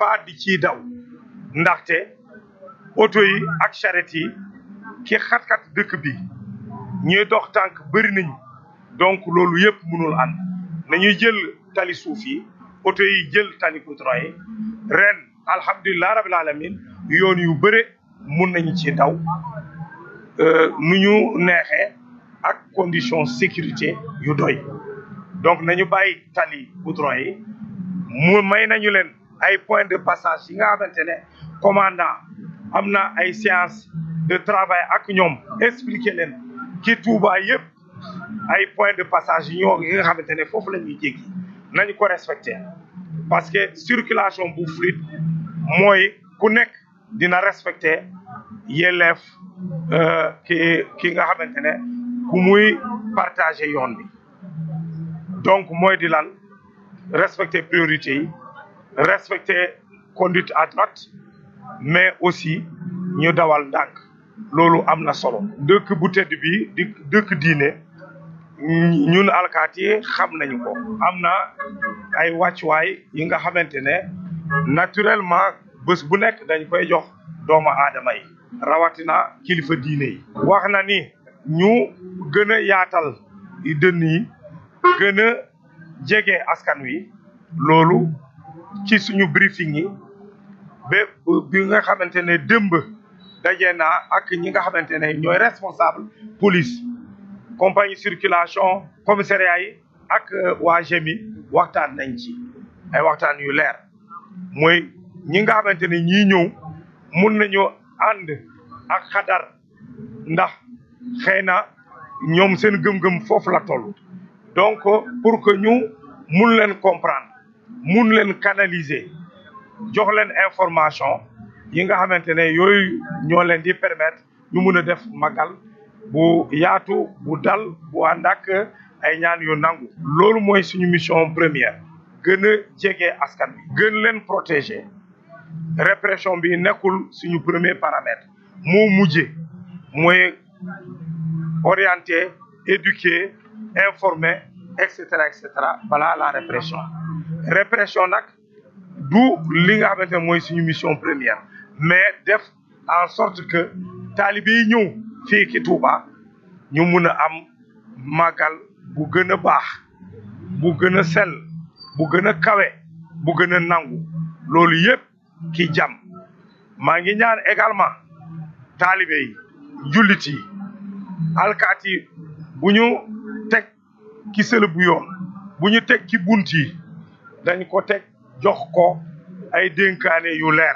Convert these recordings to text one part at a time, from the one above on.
pas di ciy daw ndaxte oto yi ak charrette yi ki xat-xat dëkk bi ñuy dox tànk bëri nañu donc loolu yëpp mënul ànd nañuy jël tali suuf yi oto yi jël tali goudron yi ren alhamdulilah rabil alamin yoon yu bëre mun nañu ci daw nu ñu neexee ak condition sécurité yu doy donc nañu bàyyi tali goudron yi mu may nañu leen ay point de passage yi nga xamante ne commandant am na ay séance de travail ak ñoom expliquer leen ci Touba yëpp ay point de passage yi ñoo yi nga xamante ne foofu la ñuy jéggi nañu ko respecter parce que circulation bu fluide mooy ku nekk dina respecter yelleef ki ki nga xamante ne ku muy partager yoon bi donc mooy di lan respecter priorité yi respecter conduite à droite mais aussi ñu dawal ndànk loolu am na solo dëkk bu tedd bi di dëkk diine ñun alkaati yi xam nañu ko am na ay wàccuwaay yi nga xamante ne naturellement bés bu nekk dañ koy jox doomu aadama yi rawatina kilifa diine yi wax na ni ñu gën a yaatal dënn yi gën a jege askan wi loolu ci suñu briefing yi ba bi nga xamante ne dëmb daje naa ak ñi nga xamante ne ñooy responsable police compagnie circulation commissariat yi ak waa GMI waxtaan nañ ci ay waxtaan yu leer mooy ñi nga xamante ne ñii ñëw mun nañu ànd ak xadar ndax xëy na ñoom seen gëm-gëm foofu la toll donc pour que ñu mun leen comprendre mun leen canaliser jox leen information yi nga xamante ne yooyu ñoo leen di permettre ñu mun a def magal bu yaatu bu dal bu ànd ak ay ñaan yu nangu. loolu mooy suñu mission première gën a jege askan bi gën leen protéger répression bi nekkul suñu premier paramètre moo mujje mooy orienter éduquer informer et cetera et cetera balaa la répression répression nag du li nga xamante ne mooy suñu mission première mais def en sorte que taalibe yi ñëw fii ki Touba ñu mun a am màggal bu gën a baax bu gën a sell bu gën a kawe bu gën a nangu loolu yëpp ki jàmm maa ngi ñaan également taalibe yi jullit yi alkaat yi bu ñu teg ki sël bu yoon bu ñu teg ci bunt yi dañ ko teg jox ko ay dénkaane yu leer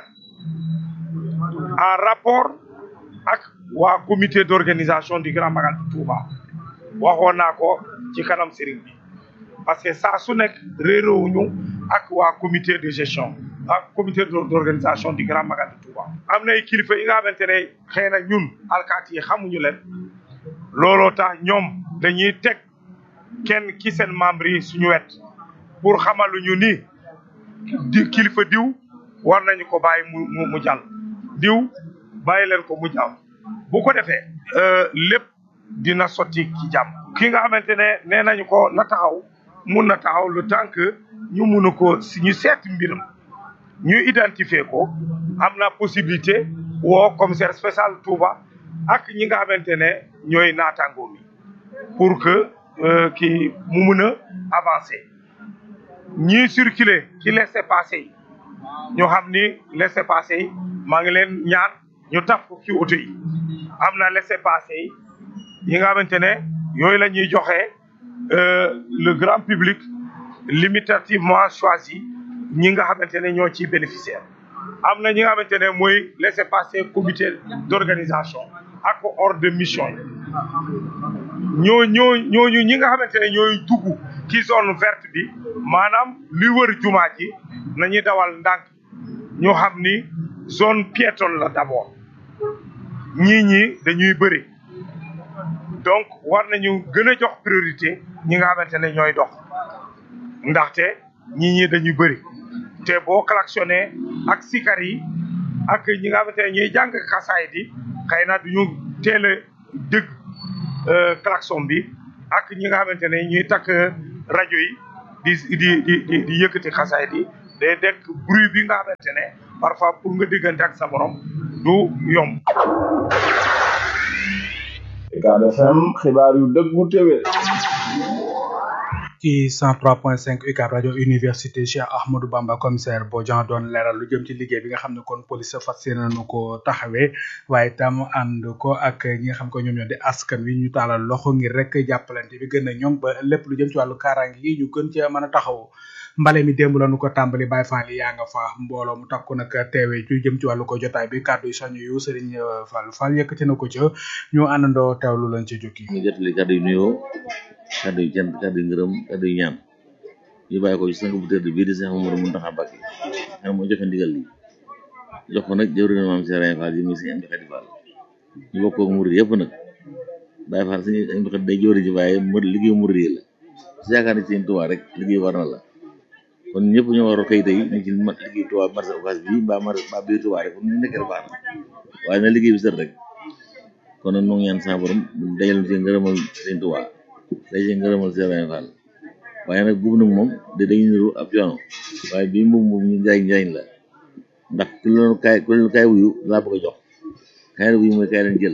en rapport ak waa comité d'organisation du Grand Magal de Touba waxoon naa ko ci kanam sëriñ bi parce que saa su nekk réeróowuñu ak waa comité de gestion ak comité d'organisation du Grand Magal de Touba am na ay kilifa yi nga xamante ne xëy na ñun alkaati yi xamuñu leen looloo tax ñoom dañuy teg kenn ki seen membre yi suñu wet pour xamaluñu ni di kilifa diw war nañu ko bàyyi mu mu mu jàll diw bàyyi leen ko mu jàll bu ko defee lépp dina sotti ci jàmm ki nga xamante ne nee nañu ko na taxaw mun na taxaw le temps que ñu mun a ko si ñu seet mbiram ñu identifier ko am na possibilité woo commissaire spécial Touba ak ñi nga xamante ne ñooy naataangoo mi pour que ki mu mun a avancer ñii circuler ci laissez-passer yi ñu xam ni laissez-passer yi maa ngi leen ñaan ñu taf ko ci oto yi am na laissez-passer yi yi nga xamante ne yooyu la ñuy joxe le grand public limitativement choisi ñi nga xamante ne ñoo ciy bénéficiaire am na ñi nga xamante ne mooy laissez-passer comité d'organisation ak ordre de mission yi ñoo ñoo ñooñu ñi nga xamante ne ñooy dugg ci zone verte bi maanaam li wër jumaa ji nañuy dawal ndànk ñoo xam ni zone piétonne la d'abord ñii ñi dañuy bëri donc war nañu gën a jox priorité ñi nga xamante ne ñooy dox ndaxte ñii ñi dañuy bëri te boo klaxonné ak sikar yi ak ñi nga xamante ne ñuy jàng xasaay di xëy na duñu teel a dëgg klaxon bi ak ñi nga xamante ne ñuy takk rajo yi di di di di yëkkati xasaay di day dekk bruit bi nga xamante ne parfois pour nga diggante ak sa borom du yomb. Ucab FM xibaar yu dëggu téwé ci 103.5 UCAB rajo université Cheikh Ahmadou Bamba commissaire Bodian doon leeral lu jëm ci liggéey bi nga xam ne kon police fas yéene nañu ko taxawee waaye tam ànd ko ak ñi nga xam ko ñoom ñoo di askan wi ñu taalal loxo ngir rek jàppalante bi gën a ñoŋ ba lépp lu jëm ci wàllu kaaraange yi ñu gën cee mën a taxaw mbale mi démb lañu ko tàmbali Baye Fall yaa nga fa mbooloo mu takku nag teewee ci jëm ci wàllu ko jotaay bi kàddu yi soñu yu Serigne Fall Fall yëkkati na ko ca ñu àndandoo teewlu lañ ci jukki ñu jotali kàddu yu nuyoo kàddu yu cant kàddu yu ngërëm kàddu yu ñaan ñu bàyyi ko ci sang bu tëdd bii di Cheikh Mamadou Mountakha Mbacké xam moo joxe ndigal li jox ko nag jëwriñ maam Serigne Fall yi muy Serigne Amdi Khady Fall ñu bokk ak murid yëpp nag Baye Fall Serigne Amdi Khady day jëwriñ ci waaye mu liggéey murid yi la su yaakaar ni Serigne Touba rek liggéey war na la kon ñëpp ñoo war a xëy tey ni ci ma liggéey Touba marché Ocass bi mbaa marché mbaa biir Touba rek ñu nekkee baax na waaye na liggéey bi sët rek kon nag ñu ngi ñaan sa borom dajal ci ngërëmal Serigne Touba day ci ngërëmal Serigne Fall waaye nag buubu nag moom da dañuy niru ab coono waaye bii mbubb moom ñu njariñ njariñ la ndax ku leen kaay ku leen kaay wuyu laa bëgg a jox kaay wuyu mooy kaay leen jël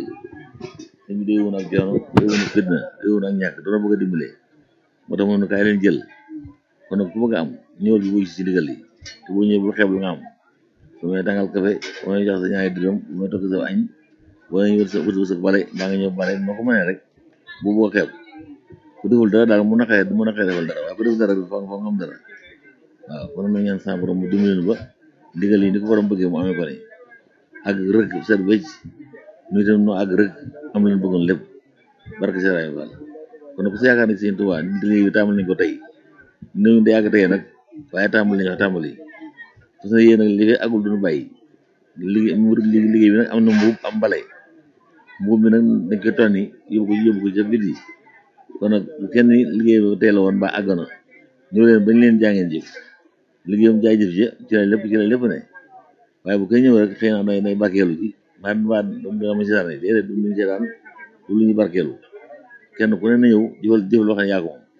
dañ bi day woon ak coono day woon ak fitna day woon ak ñàkk doona bëgg a dimbale moo tax moom ne kaay leen jël kon nag ku bëgg a am ñëwal bi wuyu si ndigal yi te boo ñëwee bul xeeb lu nga am su may tàngal café bu may jox sa ñaari dërëm bu may tokk sa añ boo may wër sa wër sa bale daa nga ñëw bale noo ko mënee rek bu boo xeeb ku deful dara daal mu naqaree mu naqaree defal dara waaye ku deful dara fa fa nga am dara waaw kon nag ñaan sa borom mu dimbali leen ba ndigal yi ni ko borom bëggee mu amee ko ni ak rëg set wecc ñu itam noo ak rëg am leen bëggoon lépp barke Serigne Fall kon nag ku si yaakaar ne Serigne Touba liggéey bi tàmbali nañ ko tey néew di yàgg tey nag waaye tàmbali nañ ko tàmbali parce que yéen nag li fi agul duñu bàyyi liggéey liggéey bi nag am na mbuub am mbale mbuub bi nag dañ koy tonni yóbbu ko yóbbu ko ca bit yi kon nag bu kenn liggéey ba teel a woon ba àgg na ñëw leen bañ leen jàngeen jëf liggéeyam jaay jëf ji ci la lépp ci la lépp ne waaye bu koy ñëw rek xëy na day day barkeelu ji maa mi baa dom dama si daan déedéet du luñu seetaan du lu ñu barkeelu kenn ku ne na ñëw jëfal jëf loo xam ne yaa ko moom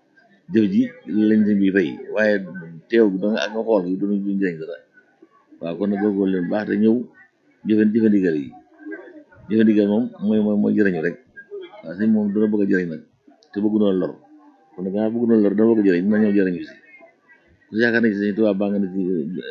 jëf ji lañ sëñ bi fay waaye teew bi da nga ak nga xool gi duñu duñu jëriñ dara waaw kon nag góorgóorlu leen baax te ñëw jëfe jëfandigal yi jëfandigal moom mooy mooy mooy jëriñu rek waaw sëñ moom dina bëgg a jëriñ nag te bëgg noonu lor kon nag gannaaw bëgg noonu lor dana bëgg a jëriñ dina ñëw jëriñu si ku yaakaar ne si sëñ Tuubaa baa nga ne ci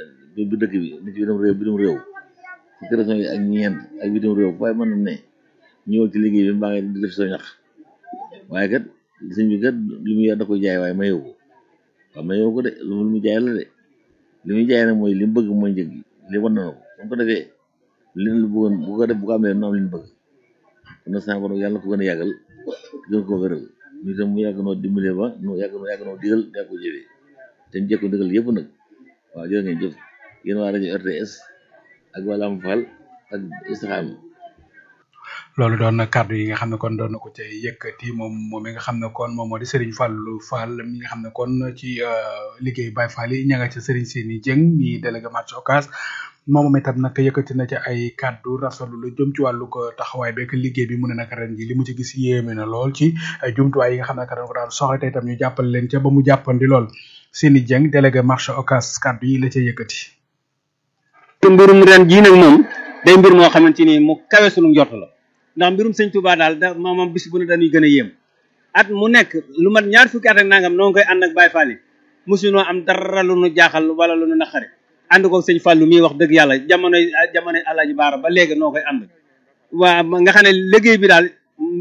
bi dëkk bi ne ci bitim réew bitim réew fukki région yi ak ñeent ak bitim réew waaye mën na ne ñëwal ci liggéey bi mbaa nga di def sa ñax waaye kat sëñ bi kat li muy da koy jaay waaye mayewu ko waaw mayewu ko de lu mu jaay la de li muy jaay nag mooy li mu bëgg mooy njëg gi li wan na ko su ko defee li lu bëggoon bu ko def bu ko amee nu am li ñu bëgg kon nag sama borom yàlla ko gën a yàggal gën ko wéral ñu itam mu yàgg noo dimbale ba nu yàgg noo yàgg noo digal yàgg ko jëfee te ñu jekko digal yëpp nag waaw jërë ngeen jëf yéen waa rajo RTS ak waa Lamp Fall ak Istikhama loolu doon na kàddu yi nga xam ne kon doon na ko cay yëkkati moom moom mi nga xam ne kon moom moo di Serigne Fallou Fall mi nga xam ne kon ci liggéey Baye Fall yi ña nga ca Serigne Sini Dieng mi délégué marché Ocass moom itam nag yëkkati na ci ay kàddu rafetlu lu jëm ci wàllu ko taxawaay beeg liggéey bi mu ne nag ren ji li mu ci gis yéeme na lool ci ay jumtuwaay yi nga xam ne dañ ko daan soxla te itam ñu jàppal leen ca ba mu jàppandi lool Sini Dieng délégué marché Ocass kàddu yi la ca yëkkati. mbirum ren jii nag moom day mbir moo xamante ni mu kawe sunu njort la ndax mbirum sëñ Touba daal da moom bis bu ne dañuy gën a yéem at mu nekk lu mat ñaar fukki at ak nangam noo ngi koy ànd ak Baye Fall yi mosunoo am dara lu nu jaaxal wala lu nu naqari ànd ko sëñ Fallou mii wax dëgg yàlla jamonoy jamonoy Alaaji Baara ba léegi noo koy ànd waa nga xam ne liggéey bi daal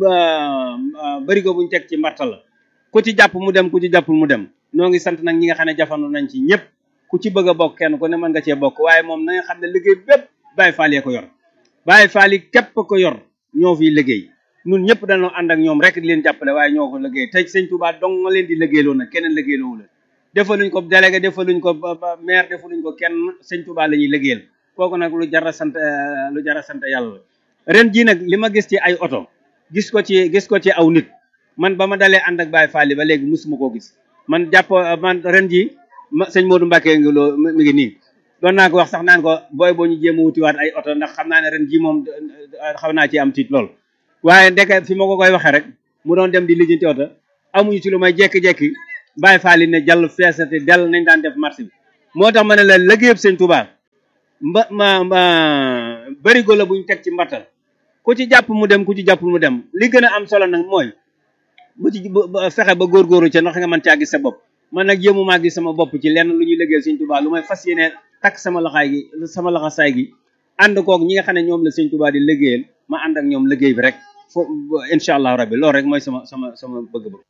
bari ko buñ teg ci mbarta la ku ci jàpp mu dem ku ci jàppul mu dem noo ngi sant nag ñi nga xam ne jafandu nañ ci ñëpp ku ci bëgg a bokk kenn ku ne mën nga cee bokk waaye moom na nga xam ne liggéey bépp Baye Fall yee ko yor Baye Fall yi képp ko yor ñoo fiy liggéey ñun ñëpp dañoo ànd ak ñoom rek di leen jàppale waaye ñoo ko liggéey te sëñ Touba dong nga leen di liggéeyloo nag keneen liggéeyloowu la defaluñ ko délégué defaluñ ko maire defaluñ ko kenn sëñ Touba la ñuy liggéeyal kooku nag lu jar a sant lu jar a sant yàlla ren jii nag li ma gis ci ay oto gis ko ci gis ko ci aw nit man ba ma dalee ànd ak Baye Fall ba léegi musuma koo gis man jàpp man ren jii ma sëñ Modou Mbacke ngi loo mi ngi nii doon naa ko wax sax naan ko booy boo ñu jéem a wutiwaat ay oto ndax xam naa ne ren jii moom xaw naa ci am tiit lool waaye ndeke fi ma ko koy waxee rek mu doon dem di lijjanti oto amuñu ci lu may jekki-jekki Baye Fall ne jàll feesati dell nañ daan def marché bi moo tax ma ne la liggéeyab sëñ Tuubaa mba ma ma barigo la buñ teg ci mbattal ku ci jàpp mu dem ku ci jàpp mu dem li gën a am solo nag mooy bu ci bu- bu- fexe ba góorgóorlu ca ndax nga mën caa gis sa bopp man nag yëmu maa gis sama bopp ci lenn lu ñuy liggéeyal sëñ Tuubaa lu may fas yéene takk sama laxaay gi sama laxasaay gi ànd koog ñi nga xam ne ñoom la sëñ Tuubaa di liggéeyal ma ànd ak ñoom liggéey bi rek fo incha allah rabbi loolu rek mooy sama sama sama bëgg-bëgg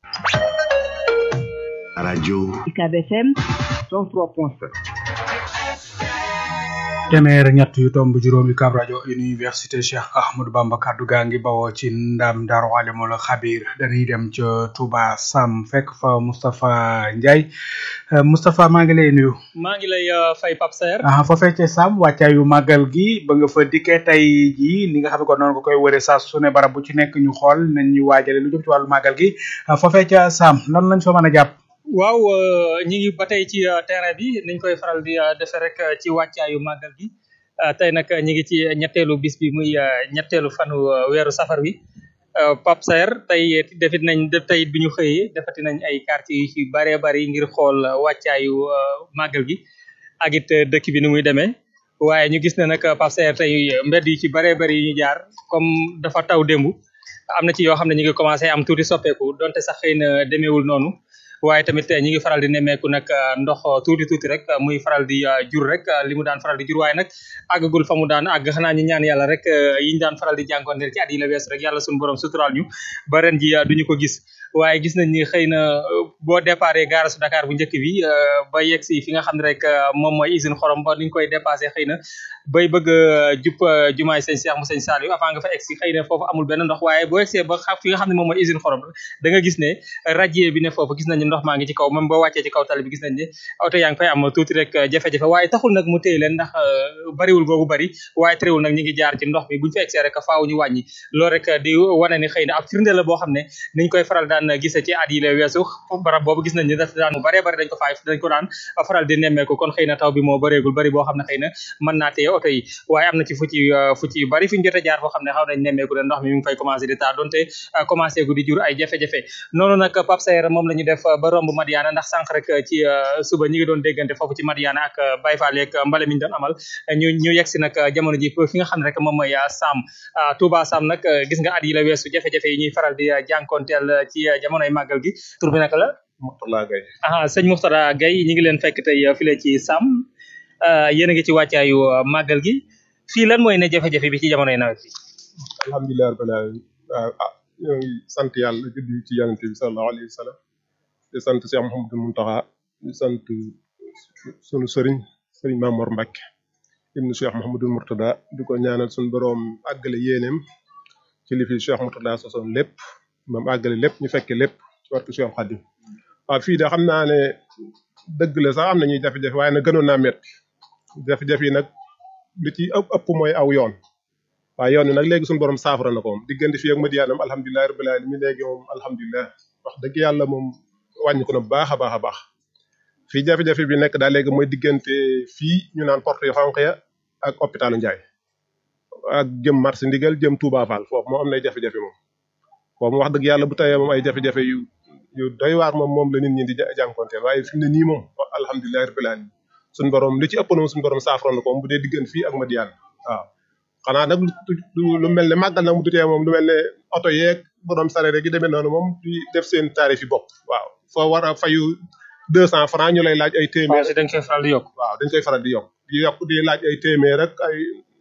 radio UCAB FM 103.7 téeméer ñett yu tomb juróomi Ucab rajo université Cheikh Ahmadou Bamba kaddu gaa ngi bawoo ci ndam Daaru Alimul Xabir dañuy dem ca Touba Sam fekk fa Moustapha Ndiaye Euh, Moustapha maa ngi lay nuyu. maa ngi lay uh, fay Pape Serre ah foofee ca Sam wàccaayu màggal gi ba nga fa dikkee tey jii ni nga xam ne kon noonu nga koy wëree saa su ne barab bu ci nekk ñu xool nañ ñuy waajale lu jëm ci wàllu màggal gi ah, foofee ca Sam lan lañ fa mën a jàpp. waaw uh, ñi ngi ba tey ci uh, terrain bi niñ koy faral di uh, defee rek uh, ci wàccaayu màggal gi uh, tey nag ñi ngi ci ñetteelu bis bi muy uh, ñetteelu fanu uh, weeru safar wi uh, Pape Serre tey defit nañ de tey bi ñu xëyee defati nañ ay quartier yu ci baree bari ngir xool uh, wàccaayu uh, màggal gi ak it uh, dëkk bi ni muy demee waaye ñu gis ne nag Pape Serre tey mbedd yi ci baree bari yu ñu jaar comme dafa taw démb am na ci yoo xam ne ñu ngi commencé am tuuti soppeeku donte sax xëy na demeewul noonu waaye tamit ñi ngi faral di nemmeeku nag ndox tuuti tuuti rek muy faral di jur rek li mu daan faral di jur waaye nag àggagul fa mu daan àgg xanaa ñu ñaan yàlla rek yi ñu daan faral di jànkonteel ci at yi la wees rek yàlla suñu borom suturaal ñu ba ren ji duñu ko gis waaye gis nañ ni xëy na boo déparé gaara su Dakar bu njëkk bi ba yegg si fi nga xam ne rek moom mooy usine xorom ba niñ koy dépassé xëy na bay bëgg a jub jumaay sëñ Cheikh mu sëñ Saliou avant nga fa egg si xëy na foofu amul benn ndox waaye boo eggsee ba xa- fi nga xam ne moom mooy usine xorom da nga gis ne radier bi ne foofu gis nañu ndox maa ngi ci kaw même boo wàccee ci kaw tali bi gis nañ ne oto yaa ngi fay am tuuti rek jafe-jafe waaye taxul nag mu téye leen ndax bariwul googu bari waaye terewul nag ñi ngi jaar ci ndox mi buñu fa eggsee rek faaw ñu wàññi loolu rek di wane ni xëy na ab firnde la boo xam ne niñ koy faral daan gisee ci at yi la weesu barab boobu gis nañ ne daf daan mu baree bari dañ ko faay dañ ko daan faral di nemmeeku kon xëy na taw bi moo bareegul bari boo xam ne xëy na mën naa téye oto yi waaye am na ci fu ci fu ci bari fi ñu jot a jaar foo xam ne xaw nañ nemmeeku ne ndox mi mi ngi fay commencé di taa donte commencé gu di jur ay jafe-jafe noonu nag Pape Sayer moom la ñu def ba romb Madiana ndax sànq rek ci suba ñi ngi doon déggante foofu ci Madiana ak Baye Fall yeeg mbale mi ñu doon amal ñu ñu yegg si nag jamono ji fi nga xam ne rek moom mooy Sam Touba Sam nag gis nga at yi la weesu jafe-jafe yi ñuy faral di jànkonteel ci jamonoy màggal gi tur bi naka la Mourtala Gaye ah sëñ Mourtada Gaye ñi ngi leen fekk tey file ci Sam yéen a ngi ci wàccaayu màggal gi fii lan mooy ne jafe-jafe bi ci jamonoy nawet bi alhamdulilah rabbil alamin waaw ah ñoo ngi sant yàlla juddi ci yonente bi sallallahu alayhi wa sallam di sant Cheikh Mouhamadou Mountakha di sant sunu sëriñ sëriñ Mamor Mbacke ibnu Cheikh Mouhamadou Mourtada di ko ñaanal sunu boroom àggale yéeneem ci li fi Cheikh Mourtada sosoon lépp moom àggale lépp ñu fekke lépp ci wartu Cheikh Khadim waaw fii de xam naa ne dëgg la sax am na ñuy jafe-jafe waaye nag gënoon naa métti jafe-jafe yi nag li ci ëpp ëpp mooy aw yoon waaye yoon wi nag léegi suñu borom saafara na ko moom diggante fii ak Madiana alhamdulilah rabbil alamin léegi moom alhamdulilah wax dëgg yàlla moom wàññi ko na bu baax a baax a baax fii jafe-jafe bi nekk daal léegi mooy diggante fii ñu naan porte yu xonq ya ak hôpitalu Ndiaye ak jëm marché ndigal jëm Touba Fall foofu moom am nay jafe-jafe moom foofu wax dëgg yàlla bu tawee moom ay jafe-jafe yu yu doy waar moom moom la nit ñi di jànkonteel waaye fi mu ne nii moom alhamdulilah rabbil alamin suñu borom li ci ëpp na suñu borom saafara na ko moom bu dee diggante fii ak Madiana waaw xanaa nag lu lu mel ne màggal nag mu tutee moom lu mel ne oto yeeg borom sare rek yi demee noonu moom di def seen tarif yi bopp waaw foo war a fayu deux cent francs ñu lay laaj ay téeméer dañ koy faral di yokk waaw dañ koy faral di yokk di yokk di laaj ay téeméer rek ay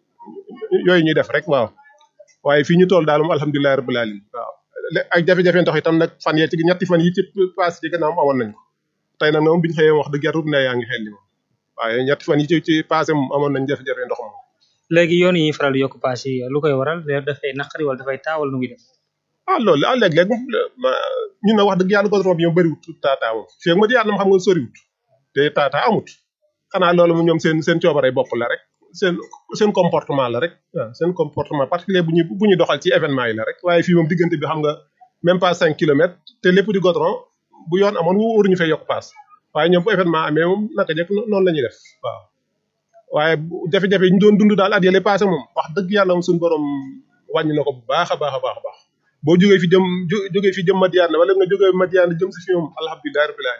yooyu ñuy def rek waaw waaye fii ñu toll daal moom alhamdulilah rabbil alamin waaw ak jafe-jafe ndox itam nag fan yee ci ñetti fan yi ci passé ci gannaaw amoon nañ ko tey nag moom biñu xëyee wax dëgg yàlla ne yaa ngi xel li moom waaye ñetti fan yi ci ci passé moom amoon nañ jafe-jafe ndox moom léegi yoon yi ñuy faral di yokk paas yi lu koy waral dafay naqari wala dafay taawal nu muy def ah loolu ah léeg-léeg ñun na wax dëgg yàlla goudron bi ñoom bëriwut taataa moom fii ak ma di yàlla xam nga soriwut te taataa amut xanaa loolu mu ñoom seen seen coobare bopp la rek seen seen comportement la rek waaw seen comportement particulier bu ñu bu ñu doxal ci événement yi la rek waaye fii moom diggante bi xam nga même pas cinq kilomètres te lépp di goudron bu yoon amoon waruñu fay yokk paas waaye ñoom bu événement amee moom naka jekk noonu la ñuy def waaw waaye jafe-jafe yi ñu doon dund daal at yële passé moom wax dëgg yàlla moom suñu borom wàññi na ko bu baax a baax a baax a baax boo jógee fi jëm jógee fi jëm Madiana wala nga jógee Madiana jëm si fi moom alhamdulilah rabbil alamin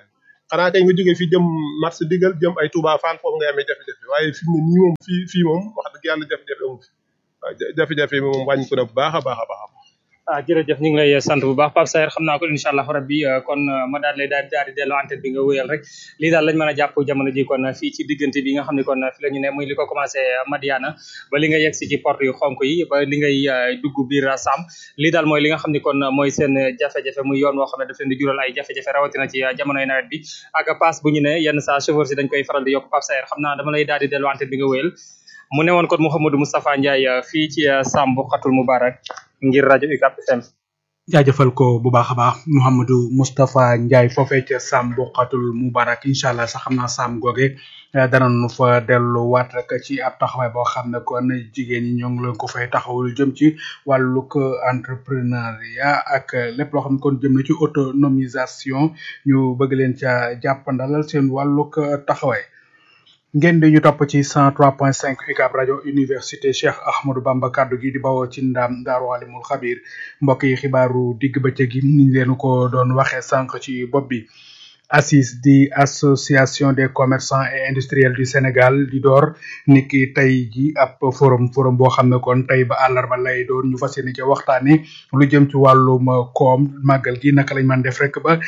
xanaa kay nga jógee fii jëm marché digal jëm ay Touba Fall foofu ngay amee jafe-jafe waaye fi mu ne nii moom fii fii moom wax dëgg yàlla jafe-jafe amu fi waaw jafe-jafe bi moom wàññi ko na bu baax a baax a baax ah jërëjëf ñu ngi lay sant bu baax Pape Saer xam naa ko incha allah rabbi kon ma daal lay daal daal di delloo antenne bi nga wéyal rek lii daal lañ mën a jàpp jamono ji kon fii ci diggante bi nga xam ne kon fi la ñu ne muy li ko commencé Madiana ba li nga yegg si ci porte yu xonk yi ba li ngay dugg biir Sam lii daal mooy li nga xam ne kon mooy seen jafe-jafe muy yoon woo xam ne daf leen di jural ay jafe-jafe rawatina ci jamonoy nawet bi ak paas bu ñu ne yenn saa chauffeur si dañ koy faral di yokk Pape Saer xam naa dama lay daal di delloo antenne bi nga wéyal mu ne woon kon Mouhamadou Moustapha Ndiaye fii ci Sam bu xatul Mubarak ngir rajo UCAB FM jaajëfal ko bu baax a baax Mouhamadou Moustapha Ndiaye foofee ca Sam Bokkatul Moubarak incha allah sax xam naa Sam googe danañu fa delluwaat rek ci ab taxawaay boo xam ne kon jigéen ñi ñoo ngi leen ko fay taxawul jëm ci wàllug entrepreneuriat ak lépp loo xam ne kon jëm na ci autonomisation ñu bëgg leen ca jàppandalal seen wàllug taxawaay. ngeen di ñu topp ci 103.5 UCAB rajo université Cheikh Ahmadou Bamba kaddu gi di bawoo ci ndam Daaru Alimul Xabir mbokk yi xibaaru digg bëccëg gi niñ leen ko doon waxee sànq ci bopp bi. ACIS di association des commerçants et industriels du Sénégal di door niki tey ji ab forum forum boo xam ne kon tey ba àllarba lay doon ñu fas yéene ci waxtaane lu jëm ci wàllum koom màggal gi naka lañ mën def rek ba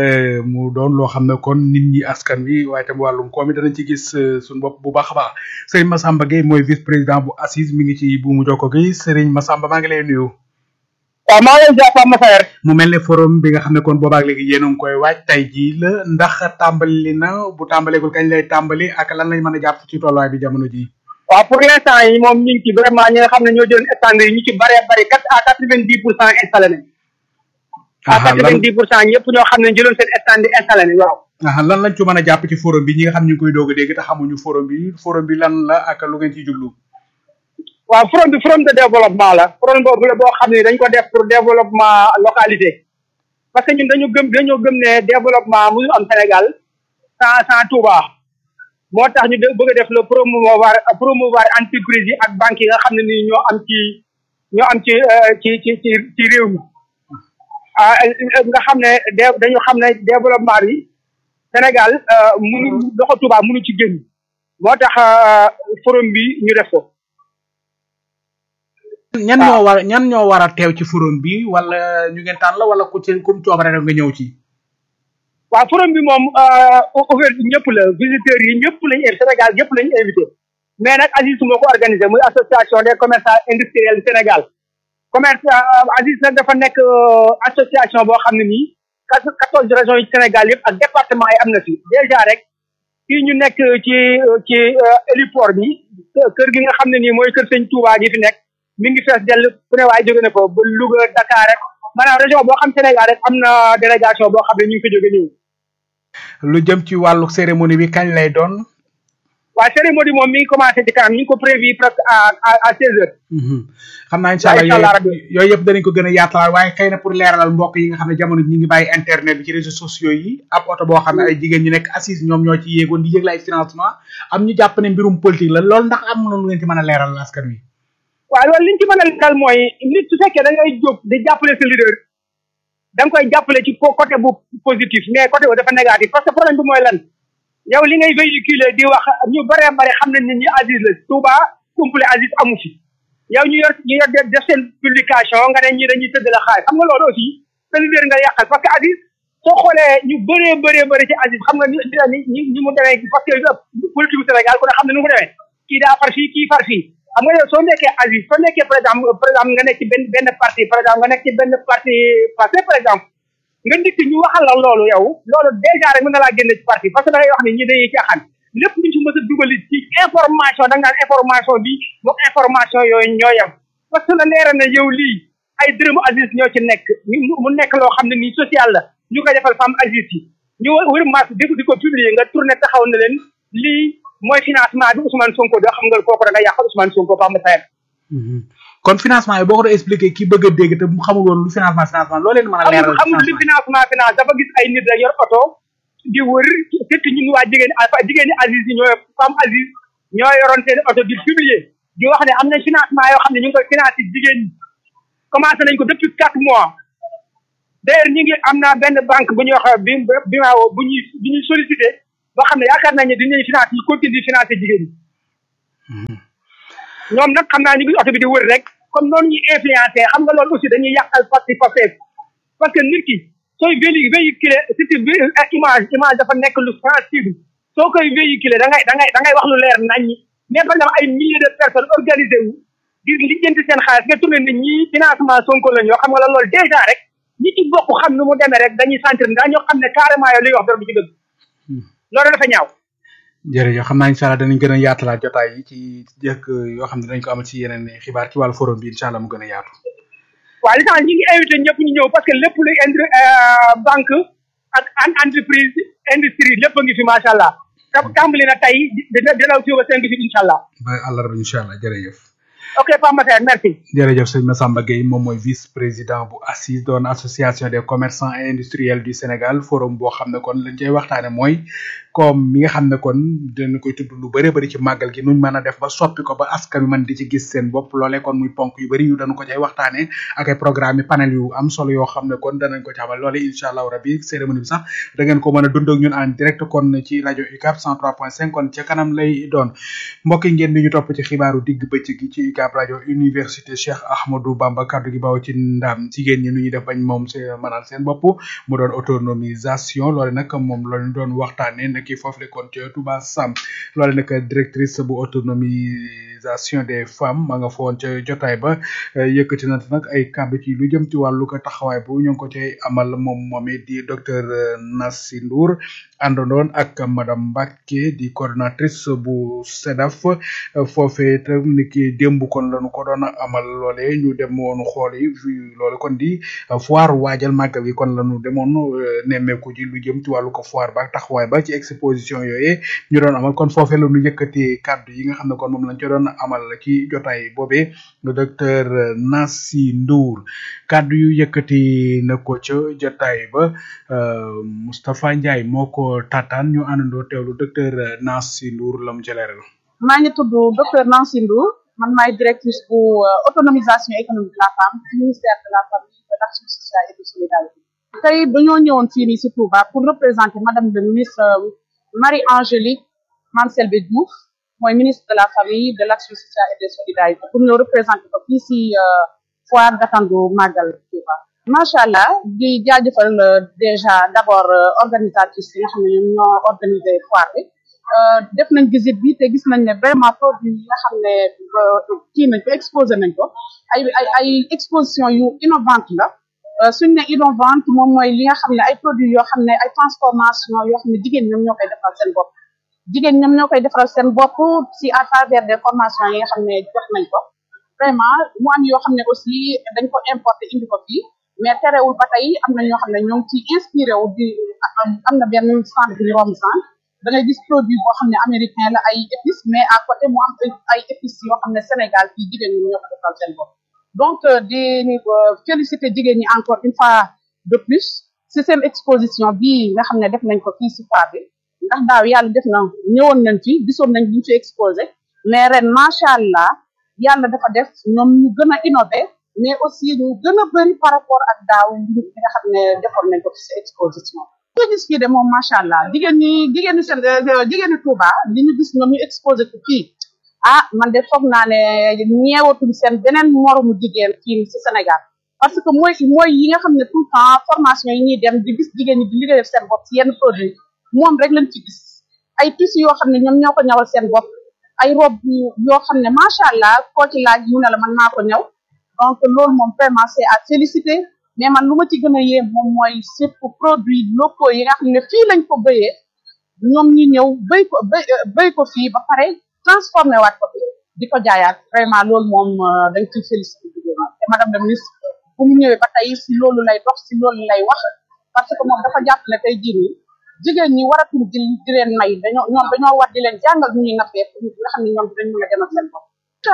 mu doon loo xam ne kon nit ñi askan wi waaye tam wàllum koom yi danañ ci gis suñu bopp bu baax a baax Serigne Massamba Gueye mooy vice président bu ACIS mi ngi ci buumu jokko gi Serigne Massamba maa ngi lay nuyu. waaw maa ngi lay jàpp Pape Massar mu mel ne forum bi nga xam ne kon boobaak léegi yéen a ngi koy waaj tey jii la ndax tàmbali na bu tàmbaleegul kañ lay tàmbali ak lan lañ mën a jàpp ci tolluwaay bi jamono ji waaw pour l'instant yi moom ñu ngi ci vraiment ñi nga xam ne ñoo jëloon stand yi ñu ci bëree bëri quatre à quatre vingt dix pour cent installé nañ à quatre vingt dix pour cent ñëpp ñoo xam ne jëloon seen stand yi installé nañ waaw aha lan lañ ci mën a jàpp ci forum bi ñi nga xam ñu ngi koy doog a dégg te xamuñu forum bi forum bi lan la ak lu ngeen ciy jublu waaw forum bi forum de développement la forum boobu la boo xam ne dañ ko def pour développement localité parce que ñun dañu gëm dañoo gëm ne développement mu am Sénégal sans sans Touba moo tax ñu bëgg a def le promouvoir promouvoir entreprise yi ak banques yi nga xam ne nii ñoo am ci ñoo am ci ci ci ci ci réew mi ah nga xam ne dañu xam ne développement bi Sénégal munu loxo Touba munu ci génn moo tax forum bi ñu def ko ñan ñoo war ñan ñoo war a teew ci forum bi wala ñu ngeen tànn la wala ku ci kum coobare rek nga ñëw ci waaw forum bi moom ouvert ñëpp la visiteurs yi ñëpp lañu Sénégal ñëpp lañu invité mais nag ACIS moo ko organisé muy association des commerçants industriels du Sénégal commerce ACIS nag dafa nekk association boo xam ne nii quatorze régions yi Sénégal yëpp ak département yi am na fi déjà rek fii ñu nekk ci ci héliport bi kër gi nga xam ne nii mooy kër sëñ Touba gi fi nekk mi ngi fees dell ku ne waaye jóge na ko ba Louga Dakar rek maanaam région boo xam Sénégal rek am na délégation boo xam ne ñu ngi ko jóge ñëw lu jëm ci wàllu cérémonie bi kañ lay doon waaw cérémonie moom mi ngi commencé ci kanam ñu ngi ko prévu presque à à seize heures xam naa incha allah yooyu yëpp danañ ko gën a yaatalaat waaye xëy na pour leeralal mbokk yi nga xam ne jamono ñi ngi bàyyi internet bi ci réseaux sociaux yi ab oto boo xam ne ay jigéen ñu nekk assise ñoom ñoo ci yéegoon di yëgle ay financement am ñu jàpp ne mbirum politique la loolu ndax am na lu ngeen ci mën a leeral askan wi waaw loolu li ñu ci mën a leeral mooy nit su fekkee da ngay jóg di jàppale sa leader da nga koy jàppale ci côté bu positif mais côté bu dafa négatif parce que problème bi mooy lan yow li ngay véhiculer di wax ñu bëree bëri xam nañ nit ñi Aziz la Touba kumple Aziz amu fi yow ñu yor ñu yor def seen publication nga ne ñi dañuy tëdd la xaar xam nga loolu aussi sa leader nga yàqal parce que Aziz soo xoolee ñu bëree bëree bëri ci Aziz xam nga ni ni ni mu demee parce que politique Sénégal ku ne xam ne nu mu demee kii daa far fii kii far fii xam nga yow soo nekkee Aziz soo nekkee par exemple par exemple nga nekk ci benn benn parti par exemple nga nekk ci benn parti passé par exemple nga ndikk ñu waxal la loolu yow loolu déjà rek mën na laa génne ci parti parce que da ngay wax ni ñi dañuy caaxaan lépp luñ ci mës a dugali ci information da nga naan information bi moom information yooyu ñoo yem parce que la leera na yow lii ay dërëmu Aziz ñoo ci nekk mu nekk loo xam ne nii social la ñu koy defal femme Aziz yi ñu wër mass di di ko publier nga tourné taxaw na leen lii mooy financement bi Ousmane Sonko doo xam nga kooku da nga yàqal Ousmane Sonko ba ma sayar kon financement yi boo ko doon expliqué ki bëgg a dégg te mu xamul woon lu financement financement loo leen mën a leeral xamul li financement finance dafa gis ay nit rek yor oto di wër fekk ñun waa jigéen jigéeni Aziz yi ñoo femme Aziz ñoo yoroon seen oto di publier di wax ne am na financement yoo xam ne ñu ngi koy financé jigéen ñi commencé nañ ko depuis quatre mois d'ailleurs ñu ngi am naa benn banque bu ñuy wax bi bi ma woo bu ñuy bu ñuy sollicité boo xam ne yaakaar nañ ne dinañ financé ñu continue di financé jigéen ñi ñoom nag xam naa ñu ngi oto bi di wër rek comme noonu ñuy influencé xam nga loolu aussi dañuy yàqal parti Pastef parce que nit ki sooy véli véhiculé surtout bi image image dafa nekk lu sensible soo koy véhiculé da ngay da ngay da ngay wax lu leer nañ ñi mais par exemple ay milliers de personnes organisé wu di lijjanti seen xaalis nga tourné nit ñi financement Sonko la ñoo xam nga la loolu déjà rek ñi ci bokk xam nu mu demee rek dañuy sentir daa ñoo xam ne carrément yow li wax dara du ci dëgg loolu dafa ñaaw jërëjëf xam naa incha allah danañ gën a yaatalaat jotaay yi ci jëkk yoo xam ne dinañ ko amal ci yeneen xibaar ci wàllu forum bi incha allah mu gën a yaatu. waaw li tax ñi ngi invité ñëpp ñu ñëw parce que lépp luy indi banque ak an entreprise industrie lépp a ngi fi macha allah te tàmbali na tey dina dina fi ba cinq fi incha allah. ba àllarba incha allah jërëjëf. ok Pape Massar merci. jërëjëf sëñ Massamba Gueye moom mooy vice président bu ACIS doon association des commerçants et industriels du Sénégal forum boo xam ne kon lañ cay waxtaane mooy comme mi nga xam ne kon dina koy tudd lu bëri bëri ci màggal gi nuñ mën a def ba soppi ko ba askan wi mën di ci gis seen bopp loolee kon muy ponk yu bëri yu dañu ko cay waxtaane ak ay programme yi panel yu am solo yoo xam ne kon danañ ko ci amal loole incha allahu rabi cérémonie bi sax da ngeen ko mën a dund ak ñun en direct kon ci rajo UCAB 103.5 kon ca kanam lay doon mbokk yi ngeen di ñu topp ci xibaaru digg bëccëg gi ci UCAB rajo université Cheikh Ahmadou Bamba kaddu gi baaw ci ndam jigéen ñi nu ñuy def bañ moom seen mënal seen bopp mu doon autonomisation loole nag moom lañu doon waxtaane naki foofu le kon ca Touba Sam loole nag directrice bu autonomisation des femmes ma nga foon ca jotaay ba yëkkati na nag ay kàddu ci lu jëm ci wàllu ko taxawaay bu ñu ngi ko cay amal moom moomee di docteur Nassi Ndour àndandoon ak madame Mbacke di coordonnatrice bu SEDAF foofee tam ni ki démb kon lañu ko doon amal loole ñu demoon xool yi loole kon di foire waajal màggal gi kon lañu demoon nemmeeku ji lu jëm ci wàllu ko foire ba taxawaay ba ci exposition yooyee ñu doon amal kon foofee la ñu yëkkati kàddu yi nga xam ne kon moom lañ ca doon amal ci jotaay boobee le docteur Nassi Ndour kàddu yu yëkkati na ko ca jotaay ba Moustapha Ndiaye moo ko tataan ñu àndandoo teewlu docteur Nassi Ndour la mu ca leeral maa ngi tudd docteur Nancy Ndour man maay directrice bu autonomisation économique de la femme ci ministère de la famille de l'action sociale et de solidarité tey dañoo ñëwoon fii nii si Touba pour représenter madame le ministre Marie Angélique Mame Selbé Diouf mooy ministre de la famille de l'action sociale et de solidarité pour ñu représenter ko fii si foire gàttandu màggal Touba macha allah di jaajëfal déjà d'abord organisatrice yi nga xam ne ñoom ñoo organiser foire bi def nañ visite bi te gis nañ ne vraiment produit yi nga xam ne kii nañ ko exposé nañ ko ay ay ay exposition yu innovante la suñ ne innovante moom mooy li nga xam ne ay produits yoo xam ne ay transformation yoo xam ne jigéen ñoom ñoo koy defaral seen bopp jigéen ñoom ñoo koy defaral seen bopp si à travers des formations yi nga xam ne jot nañ ko vraiment mu am yoo xam ne aussi dañ ko importer indi ko fii mais terewul ba tey am na ñoo xam ne ñoo ngi ciy inspiré wu di am na benn centre bu ñu romb centre da ngay gis produit boo xam ne américain la ay épices mais à côté mu am ay épices yoo xam ne Sénégal fii jigéen ñi ñoo ko defal seen bopp donc di féliciter jigéen ñi encore une fois de plus si seen exposition bii nga xam ne def nañ ko fii si foire bi ndax daaw yàlla def na ñëwoon nañ fi gisoon nañ ñu fi exposé mais ren macha allah yàlla dafa def ñoom ñu gën a innové mais aussi ñu gën a bëri par rapport ak daaw li nga xam ne defoon nañ ko fi si exposition nga gis fii de moom macha allah jigéen ñi jigéen ñi seen jigéen ñi Touba li ñu gis ñoom ñu exposé ko fii ah man de foog naa ne ñeewatul seen beneen moromu jigéen fii ci Sénégal parce que mooy mooy yi nga xam ne tout le temps formation yi ñuy dem di gis jigéen ñi di liggéeyal seen bopp ci yenn produit moom rek lañ ci gis ay tissus yoo xam ne ñoom ñoo ko ñawal seen bopp ay robe yoo xam ne macha allah koo ci laaj mu ne la man maa ko ñaw donc loolu moom vraiment c'est à féliciter mais man lu ma ci gën a yéem moom mooy surtout produits locaux yi nga xam ne fii lañ ko béyee ñoom ñi ñëw béy ko béy béy ko fii ba pare transformé waat ko fi di ko jaayaat vraiment loolu moom dañ ciy félicité jigéen te madame la ministre bu mu ñëwee ba tey si loolu lay dox si loolu lay wax parce que moom dafa jàpp ne tey jii nii jigéen ñi waratul di di leen may dañoo ñoom dañoo war di leen jàngal nu ñuy nappee pour nga xam ne ñoom dinañ mën a demal seen bopp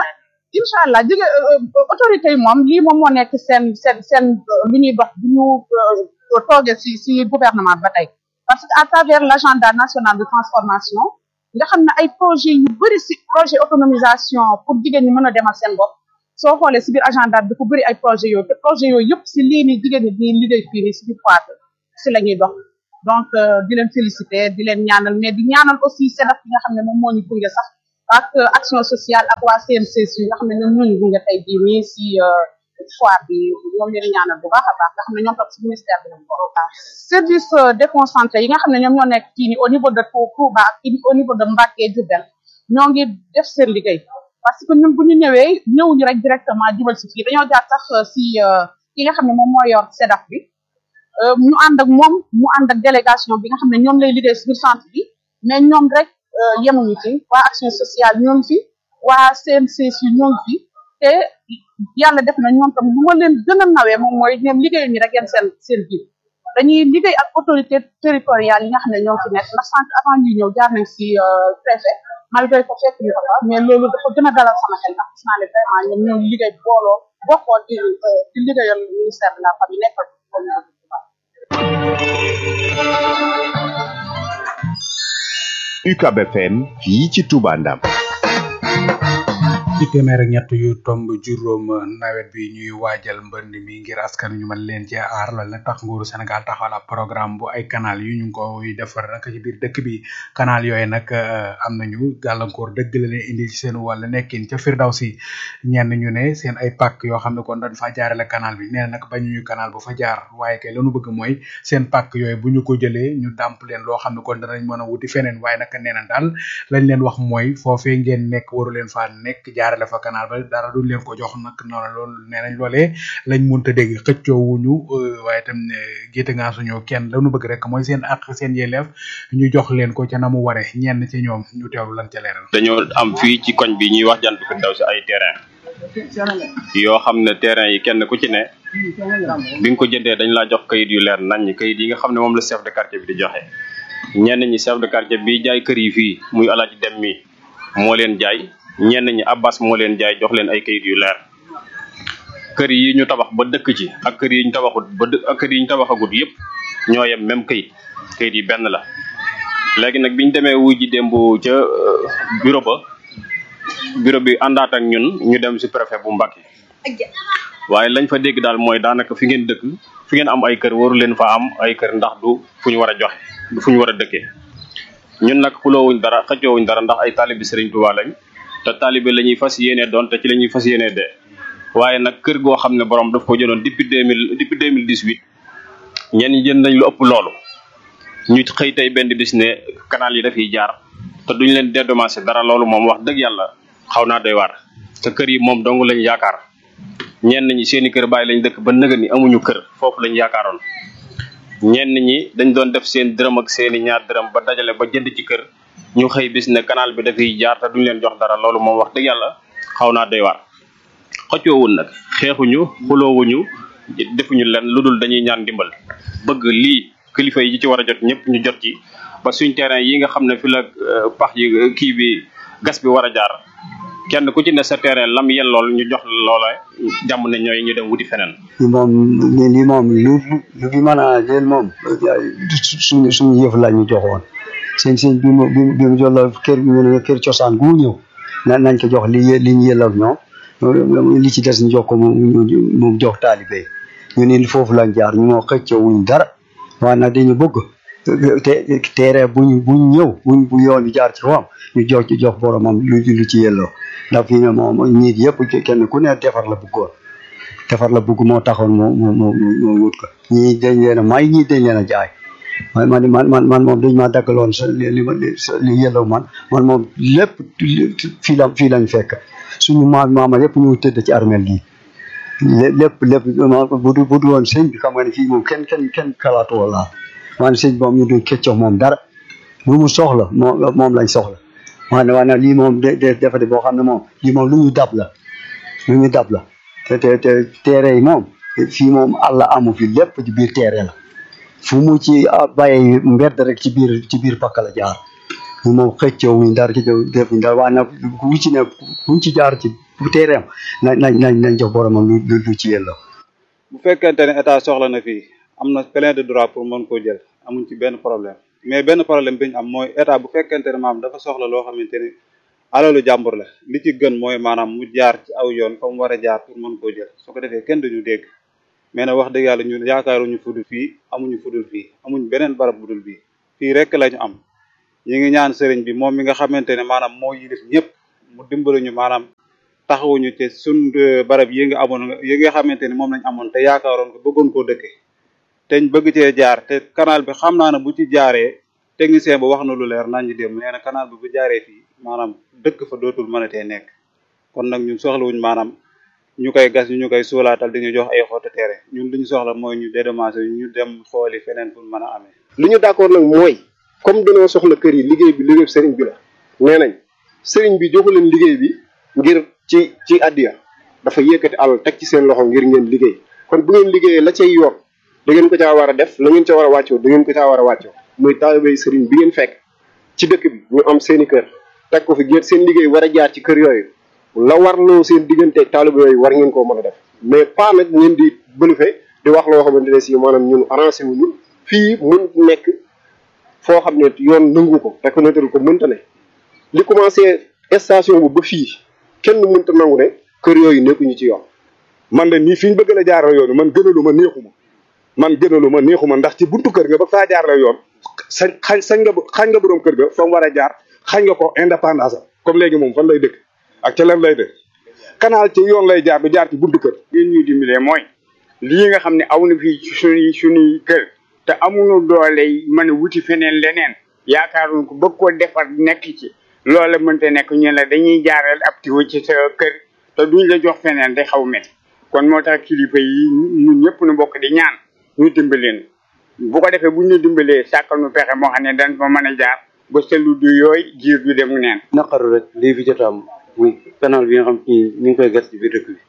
incha allah jigéen autorité yi moom lii moom moo nekk seen seen seen lu ñuy dox bu ñu toogee si si gouvernement ba tey parce que à travers l'agenda national de transformation nga xam ne ay projet yu bëri si projet autonomisation pour jigéen ñi mën a demal seen bopp soo xoolee si biir agenda bi dafa bëri ay projet yooyu te projet yooyu yëpp si lii nii jigéen ñi di liggéey fii nii si biir foire si la ñuy dox donc di leen féliciter di leen ñaanal mais di ñaanal aussi SEDAF bi nga xam ne moom moo ñu gunge sax ak action sociale ak waa CNCS yi nga xam ne ñoom ñoo ñu gunge tey jii nii si foire bi ñoom leen ñaanal bu baax a baax nga xam ne ñoom tam si ministère bi lañ ko baax service déconcentré yi nga xam ne ñoom ñoo nekk fii nii au niveau de Touba ak au niveau de Mbacké Diourbel ñoo ngi def seen liggéey parce que ñun bu ñu ñëwee ñëwuñu rek directement jubal si fii dañoo jaar sax si ki nga xam ne moom moo yor SEDAF bi ñu ànd ak moom mu ànd ak délégation bi nga xam ne ñoom lay liggéey si biir centre bi mais ñoom rek yemuñu ci waa action sociale ñoo ngi fi waa CNCS yi ñoo ngi fi te yàlla def na ñoom tam lu ma leen gën a nawee moom mooy ñoom liggéeyu ñu rek yeen seen seen biir dañuy liggéey ak autorité territoriale yi nga xam ne ñoo fi nekk ndax sant avant ñuy ñëw jaar nañ si préfet malgré que fekk ñu ko fa mais loolu dafa gën a dalal sama xel ndax gis naa ne vraiment ñoom ñoo liggéey booloo bokkoo di di liggéeyal ministère de la famille nekkal UCAB FM fii ci Touba Ndam ci téeméer ak ñett yu tomb juróom nawet bi ñuy waajal mbënd mi ngir askan ñu mën leen ci aar loolu nag tax nguuru Sénégal taxawal ab programme bu ay canal yu ñu ngi koy defar nag ci biir dëkk bi canal yooyu nag am nañu gàllankoor dëgg la leen indi ci seen wàll nekkin ca Firdawsi ñenn ñu ne seen ay pàkk yoo xam ne kon dañ fa jaarale canal bi nee na nag bañuñu canal bu fa jaar waaye kay lañu bëgg mooy seen pàkk yooyu bu ñu ko jëlee ñu dàmp leen loo xam ne kon danañ mën a wuti feneen waaye nag nee na daal lañ leen wax mooy foofee ngeen nekk waru leen faa nekk jaarale fa canal ba dara duñ leen ko jox nag noonu loolu nee nañ loolee lañ munta dégg xëccoo wuñu waaye tam géete ngaa suñu kenn lañu bëgg rek mooy seen ak seen yelleef ñu jox leen ko ca na mu ware ñenn ci ñoom ñu teewlu lan ca leeral dañoo am fii ci koñ bi ñuy wax jant fi daw si ay terrain yoo xam ne terrain yi kenn ku ci ne bi nga ko jëndee dañ laa jox kayit yu leer nañ kayit yi nga xam ne moom la chef de quartier bi di joxe ñenn ñi chef de quartier bi jaay kër yi fii muy alaaji dem mi moo leen jaay ñenn ñi abbas moo leen jaay jox leen ay kayit yu leer kër yi ñu tabax ba dëkk ci ak kër yi ñu tabaxut ba dë ak kër yi ñu tabaxagut yépp ñoo yem même kayit kayit yi benn la léegi nag biñ demee wuy ji démb ca bureau ba bureau bi àndaat ak ñun ñu dem si préfet bu Mbacké waaye lañ fa dégg daal mooy daanaka fi ngeen dëkk fi ngeen am ay kër waru leen fa am ay kër ndax du fu ñu war a joxe du fu ñu war a dëkkee ñun nag xuloowuñ dara xëccoowuñ dara ndax ay taalibi Serigne Touba lañ te taalibe la ñuy fas yéenee doon te ci la ñuy fas yéenee dee waaye nag kër goo xam ne borom daf ko jëloon depuis deux mille depuis deux mille dix huit ñenn ñi jënd nañ lu ëpp loolu ñu xëy tey benn bis ne canal yi dafiy jaar te duñ leen dédommagé dara loolu moom wax dëgg yàlla xaw naa doy waar te kër yi moom dong lañ yaakaar ñenn ñi seeni kër bàyyi lañ dëkk ba nëga ni amuñu kër foofu lañ yaakaaroon ñenn ñi dañ doon def seen dërëm ak seeni ñaar dërëm ba dajale ba jënd ci kër ñu xëy bis ne canal bi dafiy jaar te duñ leen jox dara loolu moom wax dëgg yàlla xaw naa doy waar xëccoowul nag xeexuñu xuloowuñu defuñu len lu dul dañuy ñaan dimbal bëgg lii kilifa yi ci war a jot ñëpp ñu jot ci ba suñ terrain yi nga xam ne fi la pax yi kii bi gas bi war a jaar kenn ku ci ne sa terrain lam yen lool ñu jox loola jàmm ne ñooy ñu dem wuti feneen li moom li moom lu lu fi mën a leen moom suñu suñu yëf la ñu joxoon seen seen bi mu bi mu jox la kër ñu ne kër cosaan gu ñëw na nañ ko jox li li ñu yellal ñoom li ci des ñu jox ko mu mu jox taalibe ñu ne foofu lañ jaar ñu moo xëccoo wuñ dara waaye nag dañu bëgg te teere buñ buñ ñëw buñ bu yoon bi jaar ci kawam ñu jox ci jox boromam lu lu ci yelloo ndax fii ne moom ñiit yëpp kenn ku ne defar la bëggoon defar la bëgg moo taxoon mu mu mu mu wut ko ñii dañ leen a may ñii dañ leen a jaay man man man man man moom dañ maa daggaloon sa li ma li yelloo man man moom lépp fii la fii lañ fekk suñu maam maama yëpp ñu tëdd ci armel gi lépp lépp bu du bu du woon sëñ bi xam nga ne fii moom kenn kenn kenn kalaatoo laa maanaam sëñ moom ñu du keccox moom dara lu mu soxla moom moom lañ soxla waaye waaye lii moom de de defati boo xam ne moom lii moom lu ñu dab la lu ñu dab la te te te teere yi moom fii moom àlla amu fi lépp ci biir teere la fu mu ci bàyyee mbedd rek ci biir ci biir pakk la jaar ñu moom xëccoo wuñ dara ci defuñ dara waaye nag ku ci ne ku ci jaar ci bu teereem nañ nañ nañ nañ jox boromam lu lu ci yelloo bu fekkente ne état soxla na fii am na plein de droit pour mën koo jël amuñ ci benn problème mais benn problème bi ñu am mooy état bu fekkente ne maam dafa soxla loo xamante ni alalu jàmbur la li ci gën mooy maanaam mu jaar ci aw yoon fa mu war a jaar pour mën koo jël su ko defee kenn duñu dégg mais nag wax dëgg yàlla ñun yaakaaruñu fudul fii amuñu fudul fii amuñ beneen barab budul bii fii rek lañu am ñi ngi ñaan sëriñ bi moom mi nga xamante ne maanaam moo yilif ñëpp mu dimbali ñu maanaam taxawuñu ci sun barab yi nga amoon yi nga xamante ne moom lañ amoon te yaakaaroon ko bëggoon koo dëkke te ñu bëgg cee jaar te canal bi xam naa ne bu ci jaaree technicien ba wax na lu leer nañ ñu dem nee na canal bi bu jaaree fii maanaam dëkk fa dootul mënatee nekk kon nag ñun soxlawuñ maanaam ñu koy gas ñu koy suulaatal di ñu jox ay xottu teere ñun li ñu soxla mooy ñu dédommagé ñu dem xooli feneen fu mën a amee. li ñu d'accord nag mooy comme dañoo soxla kër yi liggéey bi liggéey sëriñ bi la nee nañ sëriñ bi joxu leen liggéey bi ngir ci ci addiya dafa yëkkati alal teg ci seen loxo ngir ngeen liggéey kon bu ngeen liggéeyee la cay yoon da ngeen ko caa war a def la ngeen ca war a wàccoo da ngeen ko caa war a wàccoo muy taalibey sëriñ bi ngeen fekk ci dëkk bi ñu am seeni kër teg ko fi ngeen seen liggéey war a jaar ci kër yooyu la warloo seen digganteeg taalibe yooyu war ngeen koo mën a def mais pas nag ngeen di bëlufe di wax loo xamante ne si maanaam ñun arrangé wuñu fii mun nekk foo xam ne yoon nangu ko reconnaître ko mënta ne li commencé station bu ba fii kenn mënta nangu ne kër yooyu nekkuñu ci yoon man de nii fi ñu bëgg la jaaral yoon man gënalu ma neexuma man gënalu ma neexuma ndax ci buntu kër nga ba faa jaar la yoon sañ xañ sañ nga xañ nga borom kër ga fa mu war a jaar xañ nga ko indépendance comme léegi moom fan lay dëkk ak ca lan lay dëkk canal ci yoon lay jaar du jaar ci buntu kër ngeen ñuy dimbalee mooy lii nga xam ne aw na fii ci suñuy suñuy kër te amuñu doole yi mën a wuti feneen leneen yaakaaruñ ko bëgg koo defar nekk ci loola mënta nekk ñu la dañuy jaaral ab tiwo ci sa kër te duñ la jox feneen day xaw met kon moo tax kilifa yi ñun ñëpp nu bokk di ñaan ñu dimbaleen bu ko defee bu ñu dimbalee sàkkal nu pexe moo xam ne dañ fa mën a jaar ba selu du yooy jiir du dem neen naqaru rek lii fi jot am muy canal bi nga xam ni ñu ngi koy gas ci biir dëkk bi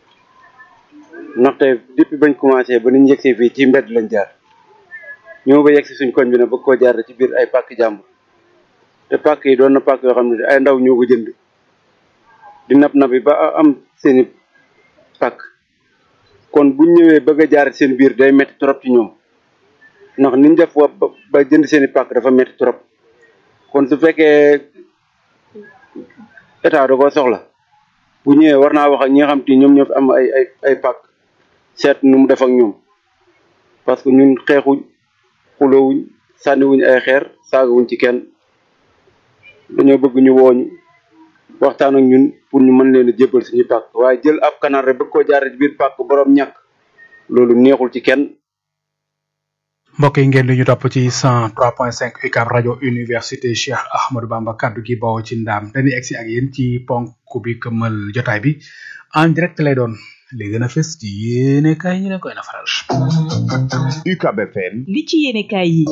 ndaxte depuis bañ commencé ba niñ yegsee fii ci mbedd lañ jaar ñëw ba yegsi suñ koñ bi ne bëgg koo jaar ci biir ay pàkk jàmbur te pàkk yi doon na pàkk yoo xam ne ay ndaw ñoo ko jënd di nap nap yi ba am seeni pàkk kon buñ ñëwee bëgg a jaar seen biir day metti trop ci ñoom ndax niñ def wa ba jënd seeni pàkk dafa metti trop kon su fekkee état da koo soxla bu ñëwee war naa wax ak ñi nga xam te ñoom ñoo fi am ay ay ay pàkk seet nu mu def ak ñoom parce que ñun xeexuñ xulowuñ sànniwuñ ay xeer saagawuñ ci kenn dañoo bëgg ñu wooñu waxtaan ak ñun pour ñu mën leen a jébbal suñu pàkk waaye jël ab canal rek bëgg koo jaaree ci biir pàkk borom ñàkk loolu neexul ci kenn mbokk yi ngeen di ñu topp ci 103.5 UCAB rajo université Cheikh Ahmadou Bamba kaddu gi bawoo ci ndaam dañuy egsi ak yéen ci ponk bi këmmal jotaay bi en direct lay doon li gën a fës ci yéene kaay ñu leen koy nafaral. UCAB FM. li ci yéene kaay yi.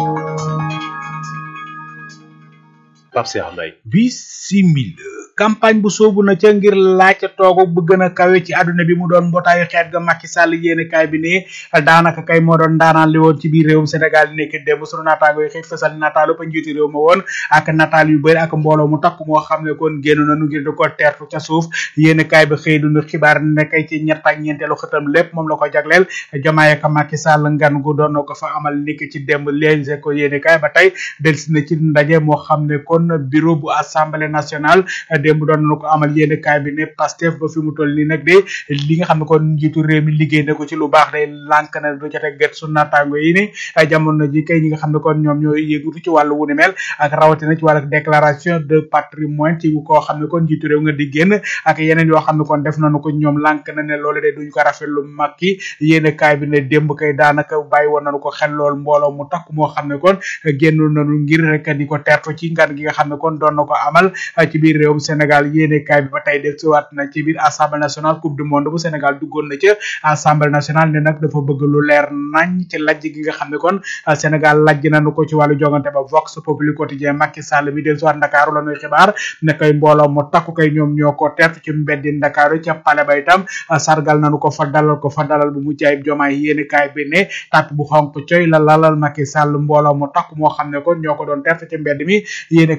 Pape Cheikh Mbaye bisimila campagne bu soobu na ca ngir laaj toogu bu gën a kawe ci àdduna bi mu doon mbootaayu xeet ga Macky Sall yéene kaay bi ne daanaka kay moo doon daanaan li woon ci biir réewum Sénégal yi nekk démb sunu naataango yi xëy fësal nataalu ba njiitu réew ma woon ak nataal yu bëri ak mbooloo mu takk moo xam ne kon génn nañu ngir di ko teertu ca suuf yéene kaay bi xëy dunu xibaar ne kay ci ñett ak ñeenteelu xëtam lépp moom la ko jagleel jamaay ak Macky Sall ngan gu doon na ko fa amal niki ci démb léegi ko yéene kaay ba tey delsi na ci ndaje moo xam ne kon bureau bu assemblée nationale démb doon na ko amal yéene kaay bi ne Pastef ba fi mu toll nii nag de li nga xam ne kon njiitu réew mi liggéey na ko ci lu baax day lànk na du jote gët su naataango yi ne jamono ji kay ñi nga xam ne kon ñoom ñooy yëngatu ci wàllu wu ni mel ak rawatina ci wàllu déclaration de patrimoine ci koo xam ne kon njiitu réew nga di génn ak yeneen yoo xam ne kon def nañu ko ñoom lànk na ne loolu de duñu ko rafetlu mag ki yéene kaay bi ne démb kay daanaka bàyyi woon nañu ko xel lool mbooloo mu takk moo xam ne kon génn nañu ngir rek di ko tertu ci ngan gi nga xam ne kon doon na ko amal ci biir réewum Sénégal yéene kaay bi ba tey def siwaat na ci biir assemblée nationale coupe du monde bu Sénégal duggoon na ca assemblée nationale ne nag dafa bëgg lu leer nañ ci lajj gi nga xam ne kon Sénégal lajj nañu ko ci wàllu jogante ba Vox Populi quotidien Macky Sall mi del siwaat Ndakaaru la ñuy xibaar ne koy mbooloo mu takku kay ñoom ñoo ko tertu ci mbeddi Ndakaaru ca pale ba itam sargal nañu ko fa dalal ko fa dalal bu mucc ayib jomaay yéene kaay bi ne tàpp bu xonk coy la lalal Macky Sall mbooloo mu takku moo xam ne kon ñoo ko doon tertu ci mbedd mi yéene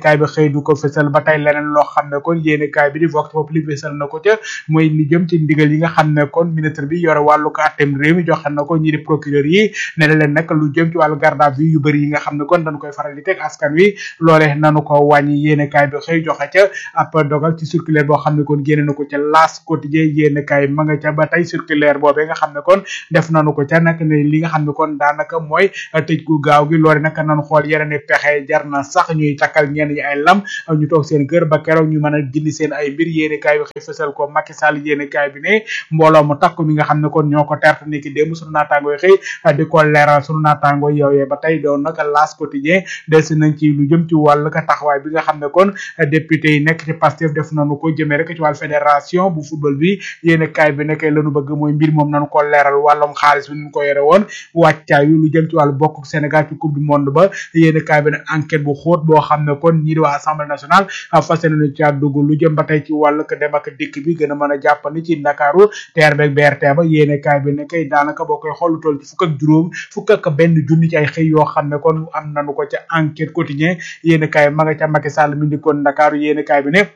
kaay bi xëy du ko fësal ba tey leneen loo xam ne kon yéene kaay bi di vox populi fësal na ko ca mooy li jëm ci ndigal yi nga xam ne kon ministre bi yore wàllu ko àtteem réew mi joxe na ko ñi di procureur yi ne na leen nag lu jëm ci wàllu garde à vue yu bëri yi nga xam ne kon dañu koy faral di teg askan wi loole nanu ko wàññi yéene kaay bi xëy joxe ca ab dogal ci circulaire boo xam ne kon génne na ko ca las quotidien yéene kaay ma nga ca ba tey circulaire boobee nga xam ne kon def nanu ko ca nag ne li nga xam ne kon daanaka mooy tëj gu gaaw gi loole nag nanu xool yeneen pexe jar na sax ñuy takkal ñenn ñi ay lam ñu toog seen kër ba keroog ñu mën a gindi seen ay mbir yéene kaay bi xëy fësal ko Macky Sall yéene kaay bi ne mbooloo mu takku mi nga xam ne kon ñoo ko terte ni ki démb sunu naataango yi xëy di ko leeral sunu naataango yooyee ba tey doon nag las quotidien delsi nañ ci lu jëm ci wàll ka taxawaay bi nga xam ne kon député yi nekk ci Pastef def nañu ko jëmee rek ci wàllu fédération bu football bi yéene kaay bi nekkee lañu bëgg mooy mbir moom nañu ko leeral wàllum xaalis bi ñu ko yore woon wàccaayu lu jëm ci wàllu bokk Sénégal ci coupe du monde ba yéene kaay bi ne enquête bu xóot boo xam ne kon ñii di waa assemblée nationale fas nañu ci dugg lu jëm ba tey ci wàllu ko dem ak dikk bi gën a mën a jàppandi ci Ndakaaru TER beeg BRT ba yéene kaay bi ne kay daanaka boo koy xool toll ci fukk ak juróom fukk ak benn junni ci ay xëy yoo xam ne kon am nañu ko ca enquête quotidien yéene kaay ma nga ca Macky Sall mi ndi kon Ndakaaru yéene kaay bi ne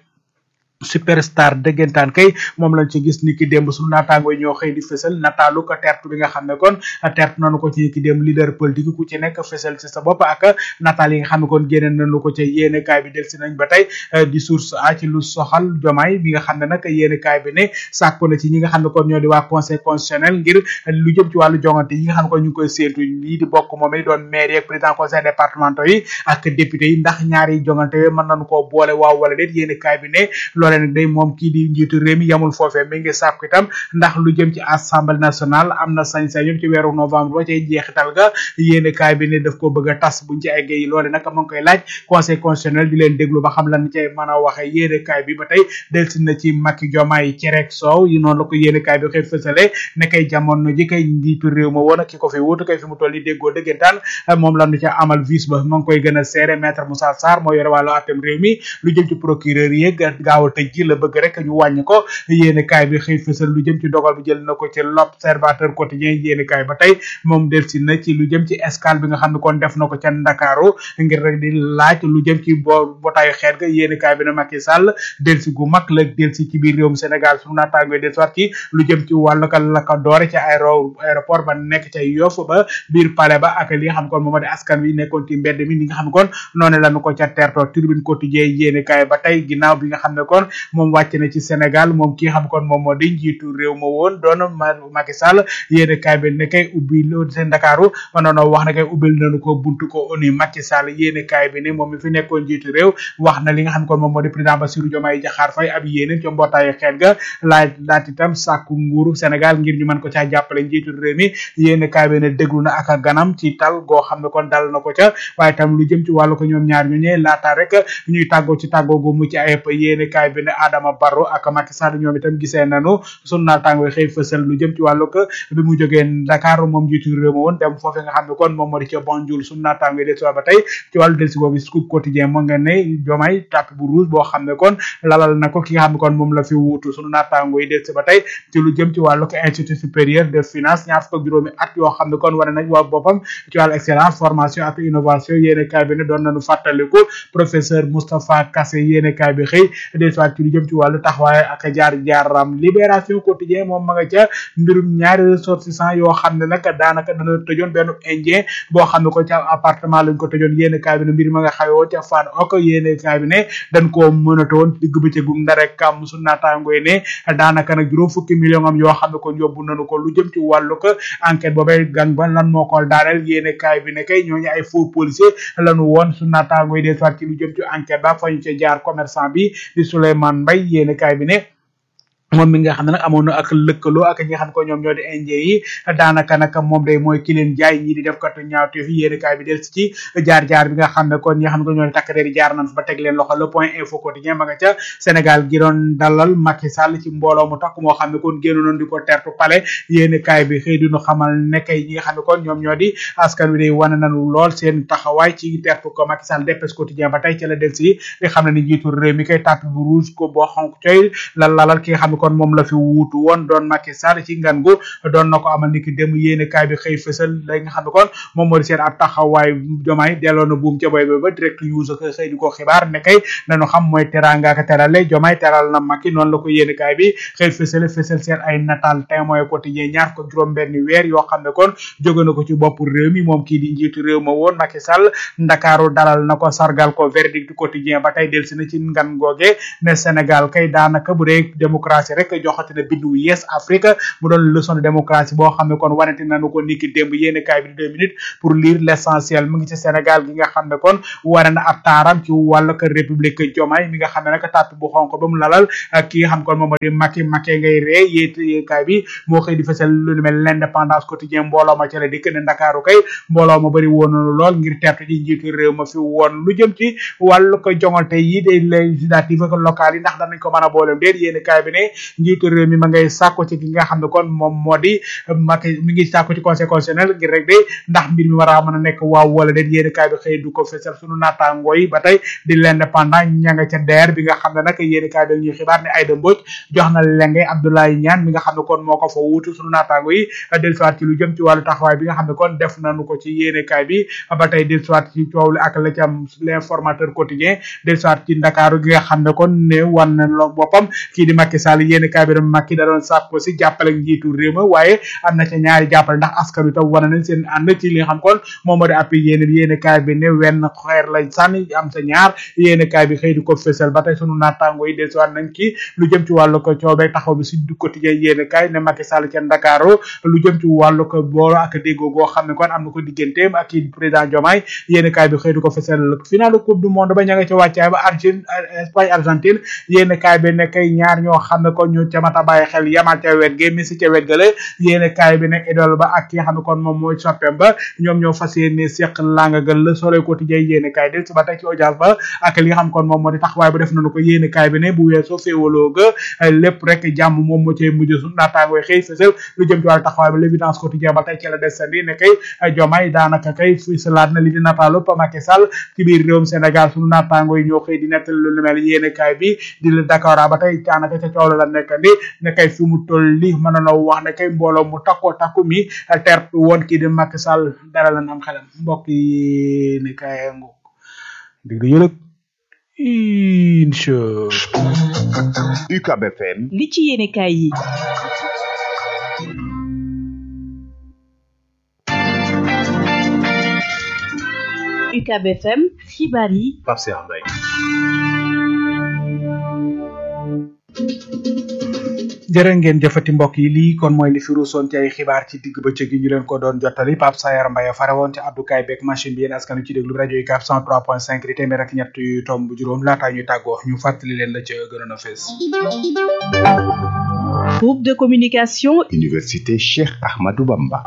superstar dëggantaan kay moom lañ ci gis ni ki démb suñu naataango yi ñoo xëy di fësal nataalu ko tertu bi nga xam ne kon tertu nañu ko ci ni ki démb leader politique ku ci nekk fësal ci sa bopp ak nataal yi nga xam ne kon génne nañu ko ca yéene kaay bi delsi nañ ba tey di source a ci lu soxal jomaay bi nga xam ne nag yéene kaay bi ne sàkku na ci ñi nga xam ne kon ñoo di waa conseil constitutionnel ngir lu jëm ci wàllu jongante yi nga xam ne kon ñu ngi koy séentu lii di bokk moom it doon maire yeeg président conseil départementaux yi ak député yi ndax ñaari jongante yooyu mën nañu koo boole waaw wala déet yéene kaay bi ne loolee nag day moom kii di njiitu réew mi yamul foofee mi ngi sàkku itam ndax lu jëm ci assemblée nationale am na sañ-sañ yëpp ci weeru novembre ba cay jeexital ga yéene kaay bi ne daf ko bëgg a tas buñ ci eggee loole nag ma ngi koy laaj conseil constitutionnel di leen déglu ba xam lan cay mën a waxe yéene kaay bi ba tey delsi na ci Macky Diomaye cereek soow yi noonu la ko yéene kaay bi xëy fësale ne kay jamono ji kay njiitu réew ma woon ki ko fi wuutu kay fi mu toll yi déggoo dëggantaan moom lanu ca amal vice ba ma ngi koy gën a seere maître Moussa Sarr moo yore wàllu àttem réew mi lu jëm ci procureur yi gaaw a tëj ji la bëgg rek ñu wàññi ko yéene kaay bi xëy fësal lu jëm ci dogal bi jël na ko ci l'observateur quotidien yéene kaay ba tey moom delsi na ci lu jëm ci escale bi nga xam ne kon def na ko ca Ndakaaru ngir rek di laaj lu jëm ci bo botaayu xeet ga yéene kaay bi ne Macky Sall delsi gu mag la delsi ci biir réewum Sénégal su naataangoy delsi waat ci lu jëm ci wàllu ka la ko doore ci aéro aéroport ba nekk ca Yoff ba biir palais ba ak li nga xam kon moom di askan wi nekkoon ci mbedd mi li nga xam ne kon noonu lañu ko ca terto tribune quotidien yéene kaay ba tey ginnaaw bi nga xam ne kon moom wàcc na ci Sénégal moom ki xam kon moom moo di njiitu réew ma woon doon Macky Sall yéene kaay bi ne kay ubbi loolu seen Ndakaaru ma noonu wax ne kay ubbil nañu ko buntu ko oni Macky Sall yéene kaay bi ne moom mi fi nekkoon njiitu réew wax na li nga xam kon moom moo di président Bassirou Diomaye Diakhar Faye ab yéene ca mbootaayu xeet ga laaj laat itam sàkku nguuru Sénégal ngir ñu mën ko caa jàppale njiitu réew mi yéene kaay bi ne déglu na ak ganam ci tal goo xam ne kon dal na ko ca waaye tam lu jëm ci wàllu ko ñoom ñaar ñu ñee laata rek ñuy tàggoo ci tàggoo gu mucc ayib yéene kaay bi ne Adama Barrow ak Macky Sall ñoom itam gisee nanu sunu naataango xëy fësal lu jëm ci wàllu ko bi mu jógee Dakar moom jiitu réew ma woon dem foofee nga xam ne kon moom moo di ca Banjul sunu naataango del si ba tey ci wàllu del si boobu scoop quotidien moo nga ne Diomaye tapis bu rouge boo xam ne kon lalal na ko ki nga xam ne kon moom la fi wuutu sunu naataango yi del si ba tey ci lu jëm ci wàllu ko institut supérieur de finance ñaar fukk ak juróomi at yoo xam ne kon wane nañ waa boppam ci wàllu excellence formation ak innovation yéene kaay bi ne doon nañu fàttaliku professeur Moustapha Kassé yéene kaay bi xëy del si ci lu jëm ci wàllu taxawaay ak jaar jaaram libération quotidien moom ma nga ca mbirum ñaari ressortissant yoo xam ne nag daanaka dana tëjoon benn indien boo xam ne ko ca appartement lañ ko tëjoon yéene kaay bi ne mbir ma nga xawee woon ca fan ok yéene kaay bi ne dañ koo mënata woon digg bëccëgu ndare kam su naataangoy ne daanaka nag juróom fukki million am yoo xam ne kon yóbbu nañu ko lu jëm ci wàllu ko enquête boobay gang ba lan moo ko daaneel yéene kaay bi ne kay ñooñu ay faux policier lañu woon su naataangoy des waat ci lu jëm ci enquête ba fa ñu ca jaar commerçant bi di Souleymane Mbaye yéene kaay bi ne moom mi nga xam ne nag amoon na ak lëkkaloo ak ñi nga xam ne ko ñoom ñoo di indien yi daanaka nag moom day mooy ki leen jaay ñii di def katu ñaawteef yi yéeni kaay bi del si ci jaar-jaar bi nga xam ne kon ñi nga xam ne ko ñoo di takk der yi jaar nañ fa ba teg leen loxo le point info quotidien ma nga ca Sénégal gi doon dalal Macky Sall ci mbooloo mu takk moo xam ne kon génn noon di ko tertu pale yéeni kaay bi xëy dinu xamal nekkay ñi nga xam ne kon ñoom ñoo di askan wi day wane nañu lool seen taxawaay ci tertu ko Macky Sall dépêche quotidien ba tey ci la del si di xam ne ni njiitu réew mi koy tàpp bu rouge ko boo xonk coy la lalal ki nga xam ne kon moom la fi wuutu woon doon Macky Sall ci ngan gu doon na ko amal niki dem yéene kaay bi xëy fësal la nga xam ne kon moom moo di seen ab taxawaay jomaay delloo na buum ca boy ba ba direct news ak xëy di ko xibaar ne kay nañu xam mooy teranga ak terale jomaay teral na Macky noonu la ko yéene kaay bi xëy fësal fësal seen ay natal témoin quotidien ñaar ko juróom benn weer yoo xam ne kon jóge na ko ci bopp réew mi moom kii di njiitu réew ma woon Macky Sall ndakaaru dalal na ko sargal ko verdict du quotidien ba tey delsi na ci ngan googe ne Sénégal kay daanaka bu dee démocratie rek joxati na bindu yes Afrique mu doon leçon de démocratie boo xam ne kon wanati nañu ko niki démb yéene kaay bi di deux minutes pour lire l'essentiel mu ngi ci Sénégal gi nga xam ne kon wane na ab taaram ci wàllu ko république Diomaye mi nga xam ne nag tàpp bu xonk ba mu lalal ak ki nga xam kon moom moo di Macky Macky ngay ree yéet kaay bi moo xëy di fësal lu nu mel l'indépendance quotidien mbooloo ma ca la dikk ne Ndakaaru kay mbooloo ma bëri woon lool ngir tertu ji njiitu réew ma fi woon lu jëm ci wàllu ko jongante yi des législatives ak locales yi ndax danañ ko mën a boolem déet yéen kaay bi ne njiitu réew mi ma ngay sàkko ci ki nga xam ne kon moom moo di Macky mi ngi sàkko ci conseil constitutionnel ngir rek de ndax mbir mi war a mën a nekk waaw wala déet yéen kaay bi xëy du ko fësal sunu naataangoo yi ba tey di l'indépendant ña nga ca deer bi nga xam ne nag yéen kaay bi ñuy xibaar ne Aïda Mbodj jox na lenge Abdoulaye Niane mi nga xam ne kon moo ko fa wuutu sunu naataango yi dellusiwaat ci lu jëm ci wàllu taxawaay bi nga xam ne kon def nañu ko ci yéene kaay bi ba tey dellusiwaat ci coow li ak la ci am l'informateur quotidien dellusiwaat ci ndakaaru gi nga xam ne kon ne wan na lo boppam kii di Macky Sall yéene kaay bi da Macky da doon sàkk ko si jàppale njiitu réew ma waaye am na ca ñaari jàppale ndax askan wi tam wane nañ seen ànd ci li nga xam kon moom moo di appui yéene yéene kaay bi ne wenn xeer lañ sànni am sa ñaar yéene kaay bi xëy di ko fësal ba tey sunu naataango yi dellusiwaat nañ ci lu jëm ci wàllu ko coow beeg taxaw bi si du quotidien yéene kaay ne Macky Sall ca Ndakaaru lu jëm ci wàllu ko boolo ak déggoo goo xam ne kon am na ko digganteem ak kii président Diomaye yéene kaay bi xëy di ko fësal finalu coupe du monde ba ña nga ca wàccaay ba Argentine Espagne Argentine yéene kaay bi ne kay ñaar ñoo xam ne kon ñu ca mata bàyyi xel yamal ca wet ge Messi ca wet gale yéene kaay bi ne idole ba ak ki nga xam ne kon moom mooy soppeem ba ñoom ñoo fas yéene seq langa gal le soleil quotidien yéene kaay del si ba tey ci audience ba ak li nga xam kon moom moo di taxawaay ba def nañu ko yéene kaay bi ne bu weesoo féewaloo ga lépp rek jàmm moom moo cay mujj su naataangooy xëy fësal lu jëm ci wàllu taxawaay ba l'évidence quotidien ba tey ci la desandi ne kay Diomaye daanaka kay fi salaat na li di nataalu pa Macky Sall ci biir réewum Sénégal sunu naataango yi ñoo xëy di nettal lu mel yéene kaay bi di la Dakar ba tey daanaka ca coow la nekkandi ne kay fi mu toll li mën na wax ne kay mbooloo mu takkoo takku mi tertu woon kii di Macky Sall dara lan am xelam mbokk yi ne kaay ngu dig di yëlëg incha UCAB FM li ci yéene kaay yi UCAB FM xibaar yi Pape Cheikh Mbaye jërë ngeen jëfati mbokk yi lii kon mooy li fi ruusoon ci ay xibaar ci digg bëccëg gi ñu leen ko doon jottali Pape Sayar Mbaye fare woon ci abdukaay beeg machine bi yéen askan wi ci déglu rajo yi 103.5 di téeméer ak ñett yu tomb juróom laataa ñu tàggoo ñu fàttali leen la ca gënoon a fees groupe de communication Université Cheikh Ahmadou Bamba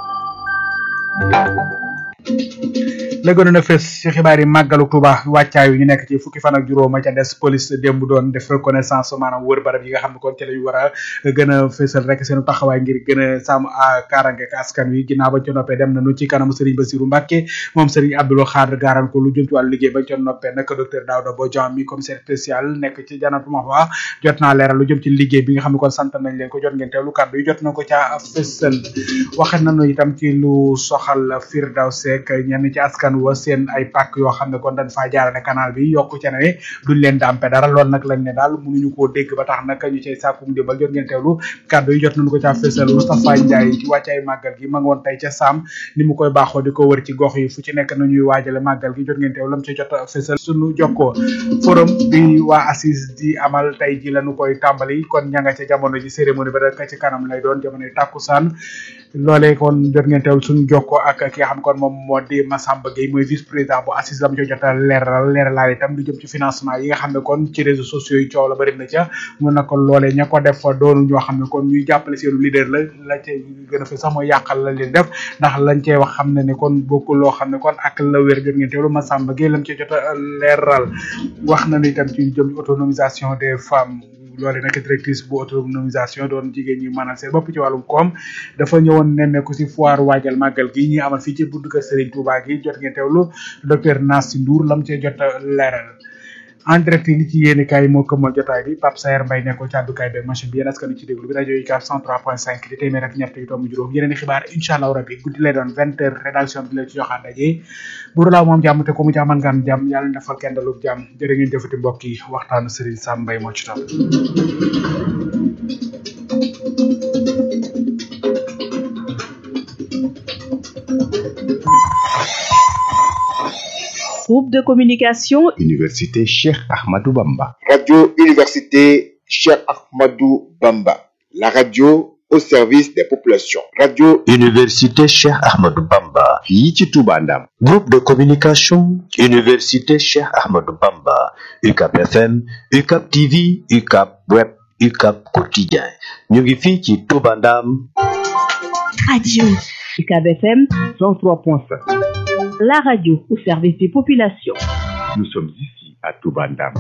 la gënoon a fees ci xibaar yi màggalu Tuuba wàccaayu ñu nekk ci fukki fan ak juróom ca des police démb doon def reconnaissance maanaam wër barab yi nga xam ne kon ci lañu war a gën a feesal rek seen taxawaay ngir gën a sàmm kaarange ak askan wi ginnaaw bañ ca noppee dem nañu ci kanamu Serigne Bassirou Mbacké moom Serigne Abdoul Khadr gaaran ko lu jëm ci wàllu liggéey bañ ca noppee nag docteur Daouda Bodian mi commissaire spécial nekk ci Jannatul Mahwa jot naa leeral lu jëm ci liggéey bi nga xam ne kon sant nañ leen ko jot ngeen teewlu kàddu yi jot na ko ca feesal waxe nañu itam ci lu soxal Firdawsi ñenn ci askan wa seen ay pàkk yoo xam ne kon dañ faa jaarale canal bi yokku ca ne duñ leen dàmpe dara loolu nag lañ ne daal mënuñu koo dégg ba tax nag ñu cay sàkkum dimbal jot ngeen teewlu kàddu yi jot nañu ko ca fésal Moustapha Ndiaye ci wàccaay màggal gi ma nga woon tey ca Sam ni mu koy baaxoo di ko wër ci gox yi fu ci nekk nañuy waajale màggal gi jot ngeen teewlu lam ci jot fésal suñu jokkoo forum bi waa assise di amal tey ji lañu koy tàmbali kon ña nga ca jamono ji cérémonie ba rek ci kanam lay doon jamono tàkkusaan loolee kon jot ngeen teewlu suñu jokkoo ak ki nga xam kon moom moo di Massamba Gueye mooy vice président bu assise lam co jota leeral leeralaal itam lu jëm ci financement yi nga xam ne kon ci réseaux sociaux yi coow la bari na ca mu na ko loolee ña ko def fa doonu ñoo xam ne kon ñuy jàppale seenu leader la la ca gën a fi sax mooy yàqal la leen def ndax lañ cey wax xam ne ne kon bokkul loo xam ne kon ak la wér jot ngeen teewlu Massamba Gueye lam co jota leeral wax na itam ci jëm autonomisation des femmes loole nag directrice bu autonomisation doon jigéen ñi maanaam seen bopp ci wàllum koom dafa ñëwoon nemmeeku si foire waajal màggal gi ñi amal fii ci buntu kër Serigne Touba gi jot ngeen teewlu docteur Nassi Ndour lam cee jot leeral en direct li ci yéeni kaay moo këmmal jotaay bi Pape Sayer Mbaye nekkoon ci àddukaay beeg machine bi yéen askan ci déglu bi rajo yi 403.5 di téeméer ak ñett yu tomb juróom yeneen i xibaar incha allah rabbi guddi lay doon vingt heures rédaction bi la ci joxaat daje buru laaw moom jàmm te ko mu jàmmal nga am jàmm yàlla na defal kenn dalub jàmm jërë ngeen jëfati mbokk yi waxtaanu Serigne Sam Mbaye moo ci topp Groupe de communication Université Cheikh Ahmadou Bamba. Radio Université Cheikh Ahmadou Bamba. La radio au service des populations. Radio Université Cheikh Ahmadou Bamba. fii ci Touba Ndam. Groupe de communication Université Cheikh Ahmadou Bamba. UCAP FM, UCAP TV, UCAP Web, UCAP Quotidien. ñu ngi fii ci Touba Ndam. Radio UCAB FM 103.5. la radio au service des populations. Nous sommes ici à Touba Ndam.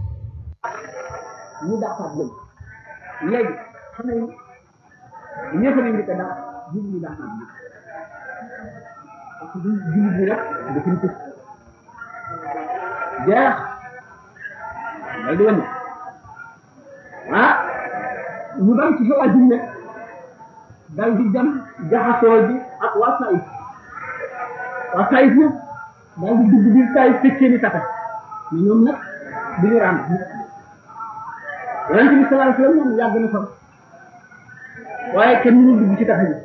ñu dàqaat leen léegi xam nga ñëpp a indi ko dàq jiw ñu dàqaat leen parce que jiw bi rek dafa ñu tëj jeex day di wane ah ñu bari ci sa jiw nag dal di dem jaxasoo bi ak waa Saïd waa Saïd nag daal di dugg biir Saïd tëj seen i tata mais ñoom nag du ñu rànd yonente bi sallallahu alayhi wasallam moom yàgg na fa waaye kenn mënul dugg ci tax yi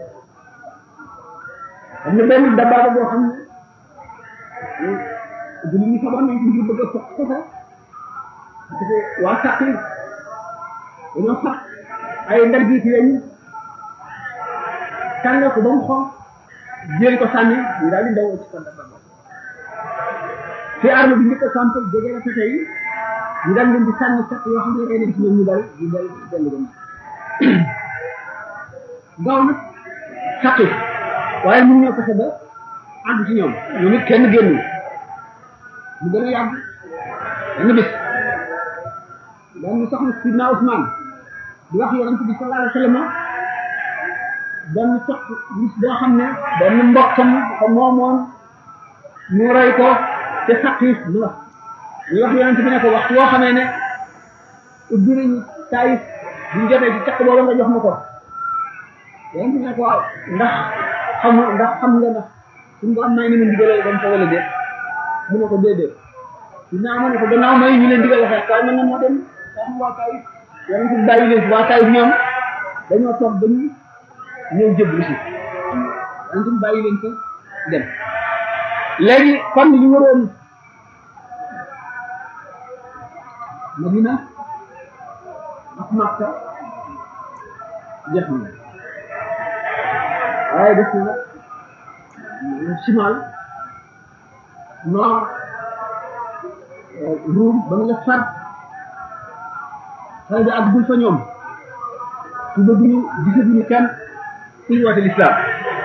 am na benn dabaaba boo xam ne julli ñi sabar nañ ko ngir bëgg a sox soxa parce que waa sàq yi dañoo sax ay ndar gi ci weñ tànga ko ba mu xonq jël ko sànni ñu daal di daw ci kon dabaaba fi arme bi njëkk a samp jege na tete yi ñu dal leen di sànni sax yoo xam ne day dem ci ñoom ñu dal ñu dal dellu gën gaaw nag saqi waaye mënu ñoo fexe ba àgg ci ñoom ñoom it kenn génn mu gën a yàgg benn bis benn soxna sidna Ousmane di wax yonent bi sallallahu alayhi wa sallam benn sox bis boo xam ne benn mbokkam ko moomoon mu rey ko te saqi mu wax ñu wax yonent bi ne ko waxtu woo xamee ne ubbi nañu taayif buñ jotee ci caq booba nga jox ma ko yonent bi ne ko waaw ndax xam ndax xam nga ndax suñu borom may ni mu ndigalee dem fa wala déet mu ne ko déedéet dinaa ma ne ko gannaaw may ñu leen digal waxee kaay man na moo dem xam waa taayif yonent bi bàyyi leen fi waa taayif ñoom dañoo toog ba ñu ñëw jëblu si yonent bi bàyyi leen fa dem léegi kon li ñu waroon Madina ak Makka jeex na waaye def na simal nord Ruum ba nga far xale bi ak dul fa ñoom suba bi ñu gisatuñu kenn kuy woote lislaam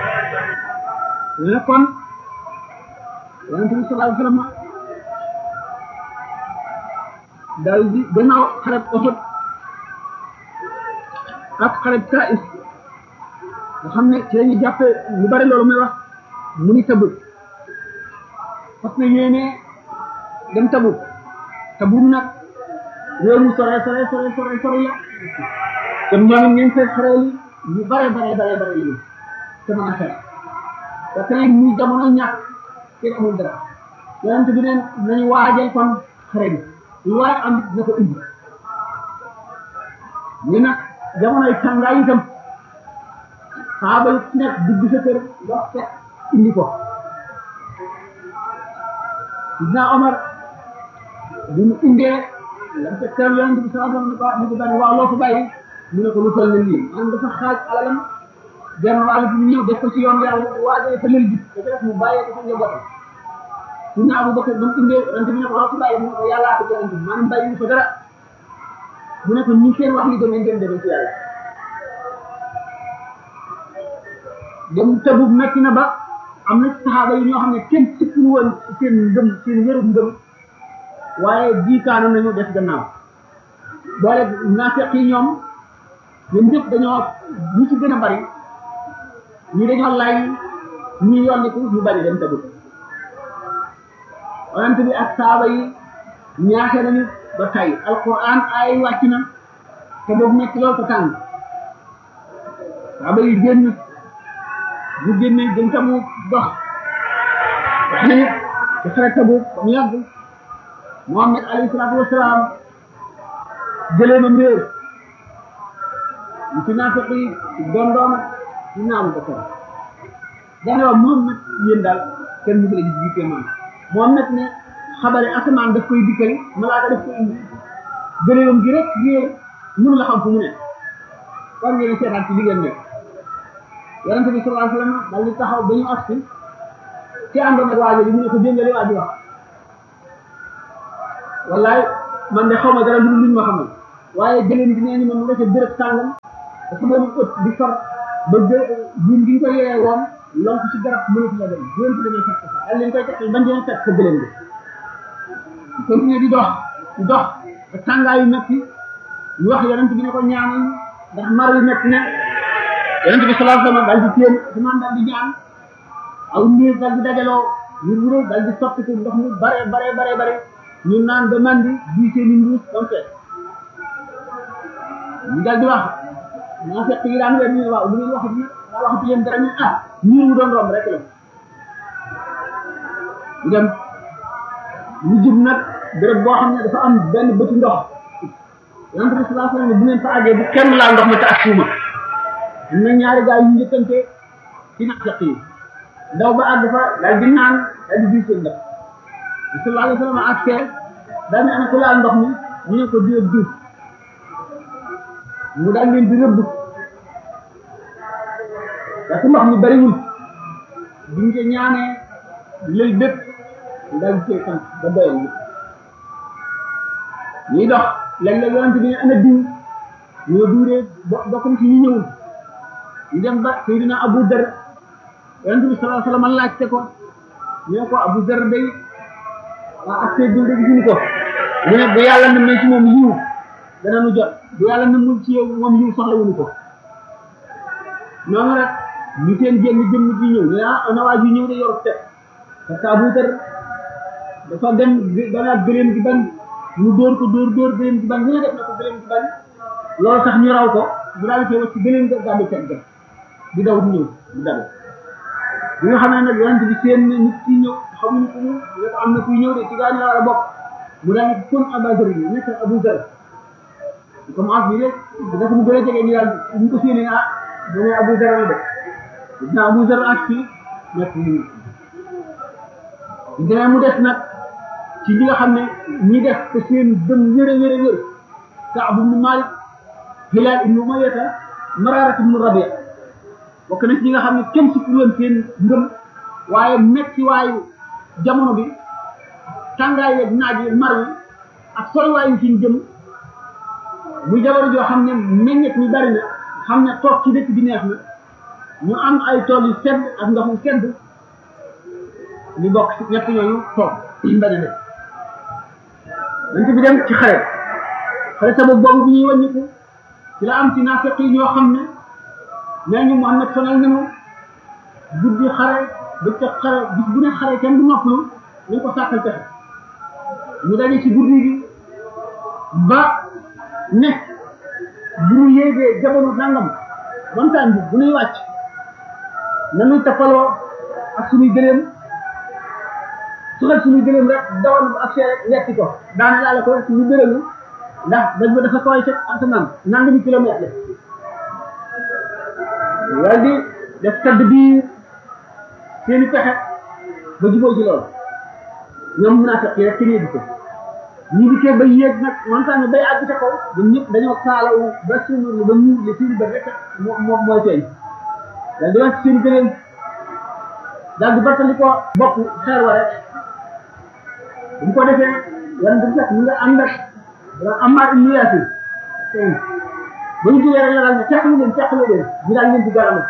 ne kon yonente bi sallallahu alayhi wa sallam daal di gannaaw xareb Uhud ak xareb Taif nga xam ne ci la ñu jàppee lu bari loolu may wax mu ni Tabuk parce que yéene dem Tabuk Tabuk nag réew mu sore sore sore sore sore la te ñoom ngeen fay xareel yi ñu bare bare bare bare yi te mën a xeex te tey muy jamono ñàkk kenn amul dara yonente bi neen nañu waajal kon xare bi lu waaye am na ko indi ñu nag jamonoy tàngaay itam saaba yi nekk dugg sa kër wax fekk indi ko Sidna Omar bi mu indee lam ca kër yonent bi sallallahu alayhi wa sallam ni ko bari waaw loo ko bàyyi mu ne ko lu toll ne lii maanaam dafa xaaj alalam genn wàll bi ñëw def ko ci yoon yàlla waajee fa lël bi da def mu bàyyee ko fa njabootam Sidna Abu Bakar ba mu indee yonent bi ne ko loo ko bàyyi mu ne ko yàllaa ko yonent bi maanaam bàyyi ko dara mu ne ko ñi seen wax li demee ngeen demee ci yàlla dem tëbu metti na ba am na saxaaba yi ñoo xam ne kenn sikkul woon ci seen ngëm seen wéru ngëm waaye jiikaanu nañu def gannaaw boole naafeq yi ñoom ñoom ñëpp dañoo ñu ci gën a bari ñi dañoo lay ñi yolliku ñu bari dem tëbu yonent bi ak saaba yi ñaate nañu ba tey alquran ay wàcc na te boobu nekk loolu ko tàng saaba yi génn bu génne gën tamu dox wax nañu ci xare tabu ba mu yàgg Muhammad alayhi salaatu wasalaam jëlee na mbéer ñu ci naafiq yi ci doon doon ci naamu ba kër dane waa moom nag yéen daal kenn mu la gis jiitee man moom nag ne xabare asamaan daf koy dikkal malaaka daf koy indi gëléewam gi rek réer mënu la xam fu mu ne war ngeen seetaan ci li ngeen nekk yonente bi sallallahu alayhi wasallam daal di taxaw ba ñu agsi ci àndoon ak waajo bi mu ne ko dégg nga li waa ji wax wallaay man de xaw ma dara lu luñ ma xamal waaye gëléem gi nee ñu man nga ca béréb sàngam dafa doon ëpp di far ba gë buum gi ñu ko yee woon lonk ci garab mënatu la dem bu leen demee fekk fa daal leen koy tekkal bañ dina fekk sa gëléem gi continuer di dox di dox ba tàngaayu metti ñu wax yonent bi ne ko ñaanal ndax mar yu metti ne yonent bi sallallahu alayhi wasallam daal di téen asamaan daal di ñaan aw niir daal di dajaloo ñu wuré daal di soppiku ndox mu bare bare bare bare ñu naan ba mandi bii seeni mbuus ba mu fees ñu daal di wax naa fekk yi daan weer ñu ne waaw lu ngeen waxati daa waxati leen dara ñu ah niir wu doon romb rek la ñu dem ñu jub nag béréb boo xam ne dafa am benn bëti ndox yonent bi sallallahu alayhi wasallam bu ngeen fa àggee bu kenn laa ndox ma te ak suuma am na ñaari gaay yu njëkkante ci naqaq yi ndaw ba àgg fa daal di naan daal di diw seen ndox bi sallallahu alayhi wasallam ak see daal ne ana ko laal ndox mi ñu ne ko diw diw mu daal leen di rëbb parce que ndox mi bariwul bu ñu ko ñaanee lël bépp daal di cee sant ba doyal bi ñuy dox léeg-léeg yonent bi ne ana diw ñoo duuree bokk na ci ñu ñëwul ñu dem ba Seydina Abu Dar yonent bi sallallahu alayhi wasallam laajte ko ñoo ko Abu Dar day waa ak see dul de gisuñu ko mu ne bu yàlla na ci moom yiw dana nu jot bu yàlla namul ci yow moom yiw soxla wuñu ko noonu rek ñu seen génn jëmm ji ñëw ne ah ana waa ji ñëw de yor te parce que Abu Dar dafa dem danaat gëléem gi bañ ñu dóor ko dóor dóor gëléem gi bañ ñu ne def na ko gëléem gi bañ loolu sax ñu raw ko bu daal di koy wacc gëléem ga gàddu teg ga di daw di ñëw di daw bi nga xam ne nag yonent bi seen nit ki ñëw xamuñu ko mu ne ko am na kuy ñëw de ci gaa ñu war a bokk mu daal di kon Abu Dar yi nekk Abu Dar comme as bi rek dafa mu gën a jege ñu daal ñu ko séenee ah bu ne Abu Dar la de dina Abu Dar ak fii nekk ñu demee mu des nag ci li nga xam ne ñi def te seen dëm wér a wér a wér Kaab ibnu Malik Hilaal ibnu Umayyata Mararat ibnu Rabia bokk na ci ñi nga xam ne kenn si woon seen ngëm waaye metti waayu jamono bi tàngaay yeeg naaj yi mar wi ak soriwaayu fi ñu jëm muy jabar joo xam ne meññet mi bari na xam ne toog ci dëkk bi neex na ñu am ay tool yu sedd ak ndox mu sedd ñu bokk ci ñett ñooñu toog bañ a def dañ bi dem ci xare xare sabab boobu bi ñuy wàññiku ci la am ci naafeq yi ñoo xam ne nee ñu Muhammad sonal nañu guddi xare bëccëg xare bis bu ne xare kenn du noppalu nañ ko sàkkal pexe ñu daje ci guddi gi ba ne bu ñu yéegee jamono nangam montagne bi bu ñuy wàcc nañuy tappaloo ak suñuy gëléem suxal suñu gëléem rek dawal bu ak rek wetti ko daana laale ko ñu gëléemu ndax dañ ba dafa kawaay ca asamaan nangami kilomètre la wal di def sadd biir seeni pexe ba jubóo ci loolu ñoom mun naa fekk rek ci nii di ko ñu dikkee ba yéeg nag montagne bay àgg ca kaw ñun ñëpp dañoo kaalawu ba suñu ba ñu li suñu bët rek moo moo mooy feeñ dal di wàcc seen gëléem daal di battali ko bopp xeer wa rek bu ñu ko defee yan du fekk mu nga ànd ak Ammar ibn Yaasir ba ñu jógee rek la daal ne teqalu leen teqalu leen ñu daal leen ci garamu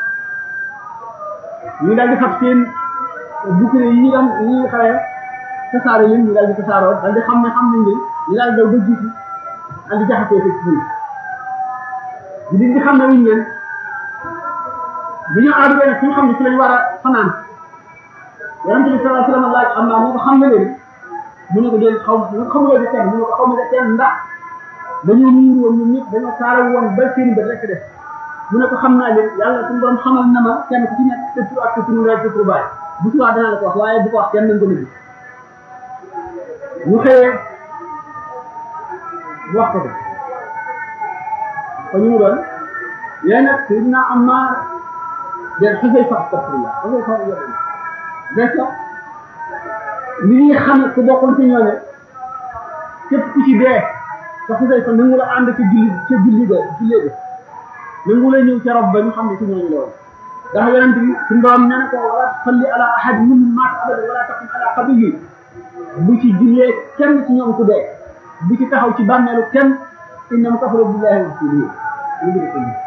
ñu daal di fab seen bouclier yi ñu am yi ñu xawee tasaare leen ñu daal di tasaaroo daal di xam ne xam nañ leen ñu daal daw ba jiitu daal di jaxasee fekk fii ñu di di xam ne wuñ leen bi ñu aadu nag fi nga xam ne ci lañ war a fanaan yonent bi sallallahu alayhi wa sallam laaj am naa ne ko xam nga leen mu ne ko déedéet xaw ma mu ne ko xamuloo di kenn mu ne ko xaw ma de kenn ndax dañoo muur woon ñun ñëpp dañoo taara woon ba seen bët rek def mu ne ko xam naa leen yàlla suñu borom xamal na ma kenn ku ci nekk sa tur ak sa tur nga sa tur baay bu subaa danaa la ko wax waaye bu ko wax kenn nañ ko nëbbi ñu xëyee wax ko ko ko ñu mu doon léegi nag Seydina Ammar den xasay fa astafirullah xasay fa yàlla des na li ñuy xam ku bokkoon ci ñooñu képp ku ci dee te xasay fa nangu la ànd ca julli ca julli ga jullee ga nangu la ñëw ca rob ba ñu xam ne ci ñooñu la woon ndax yonent bi suñu borom nee na ko wala salli ala ahad minhum maata abada wala taqum ala qabrihi bu ci jullee kenn ci ñoom ku dee bu ci taxaw ci bàmmeelu kenn innam kafaru billahi wa rasulihi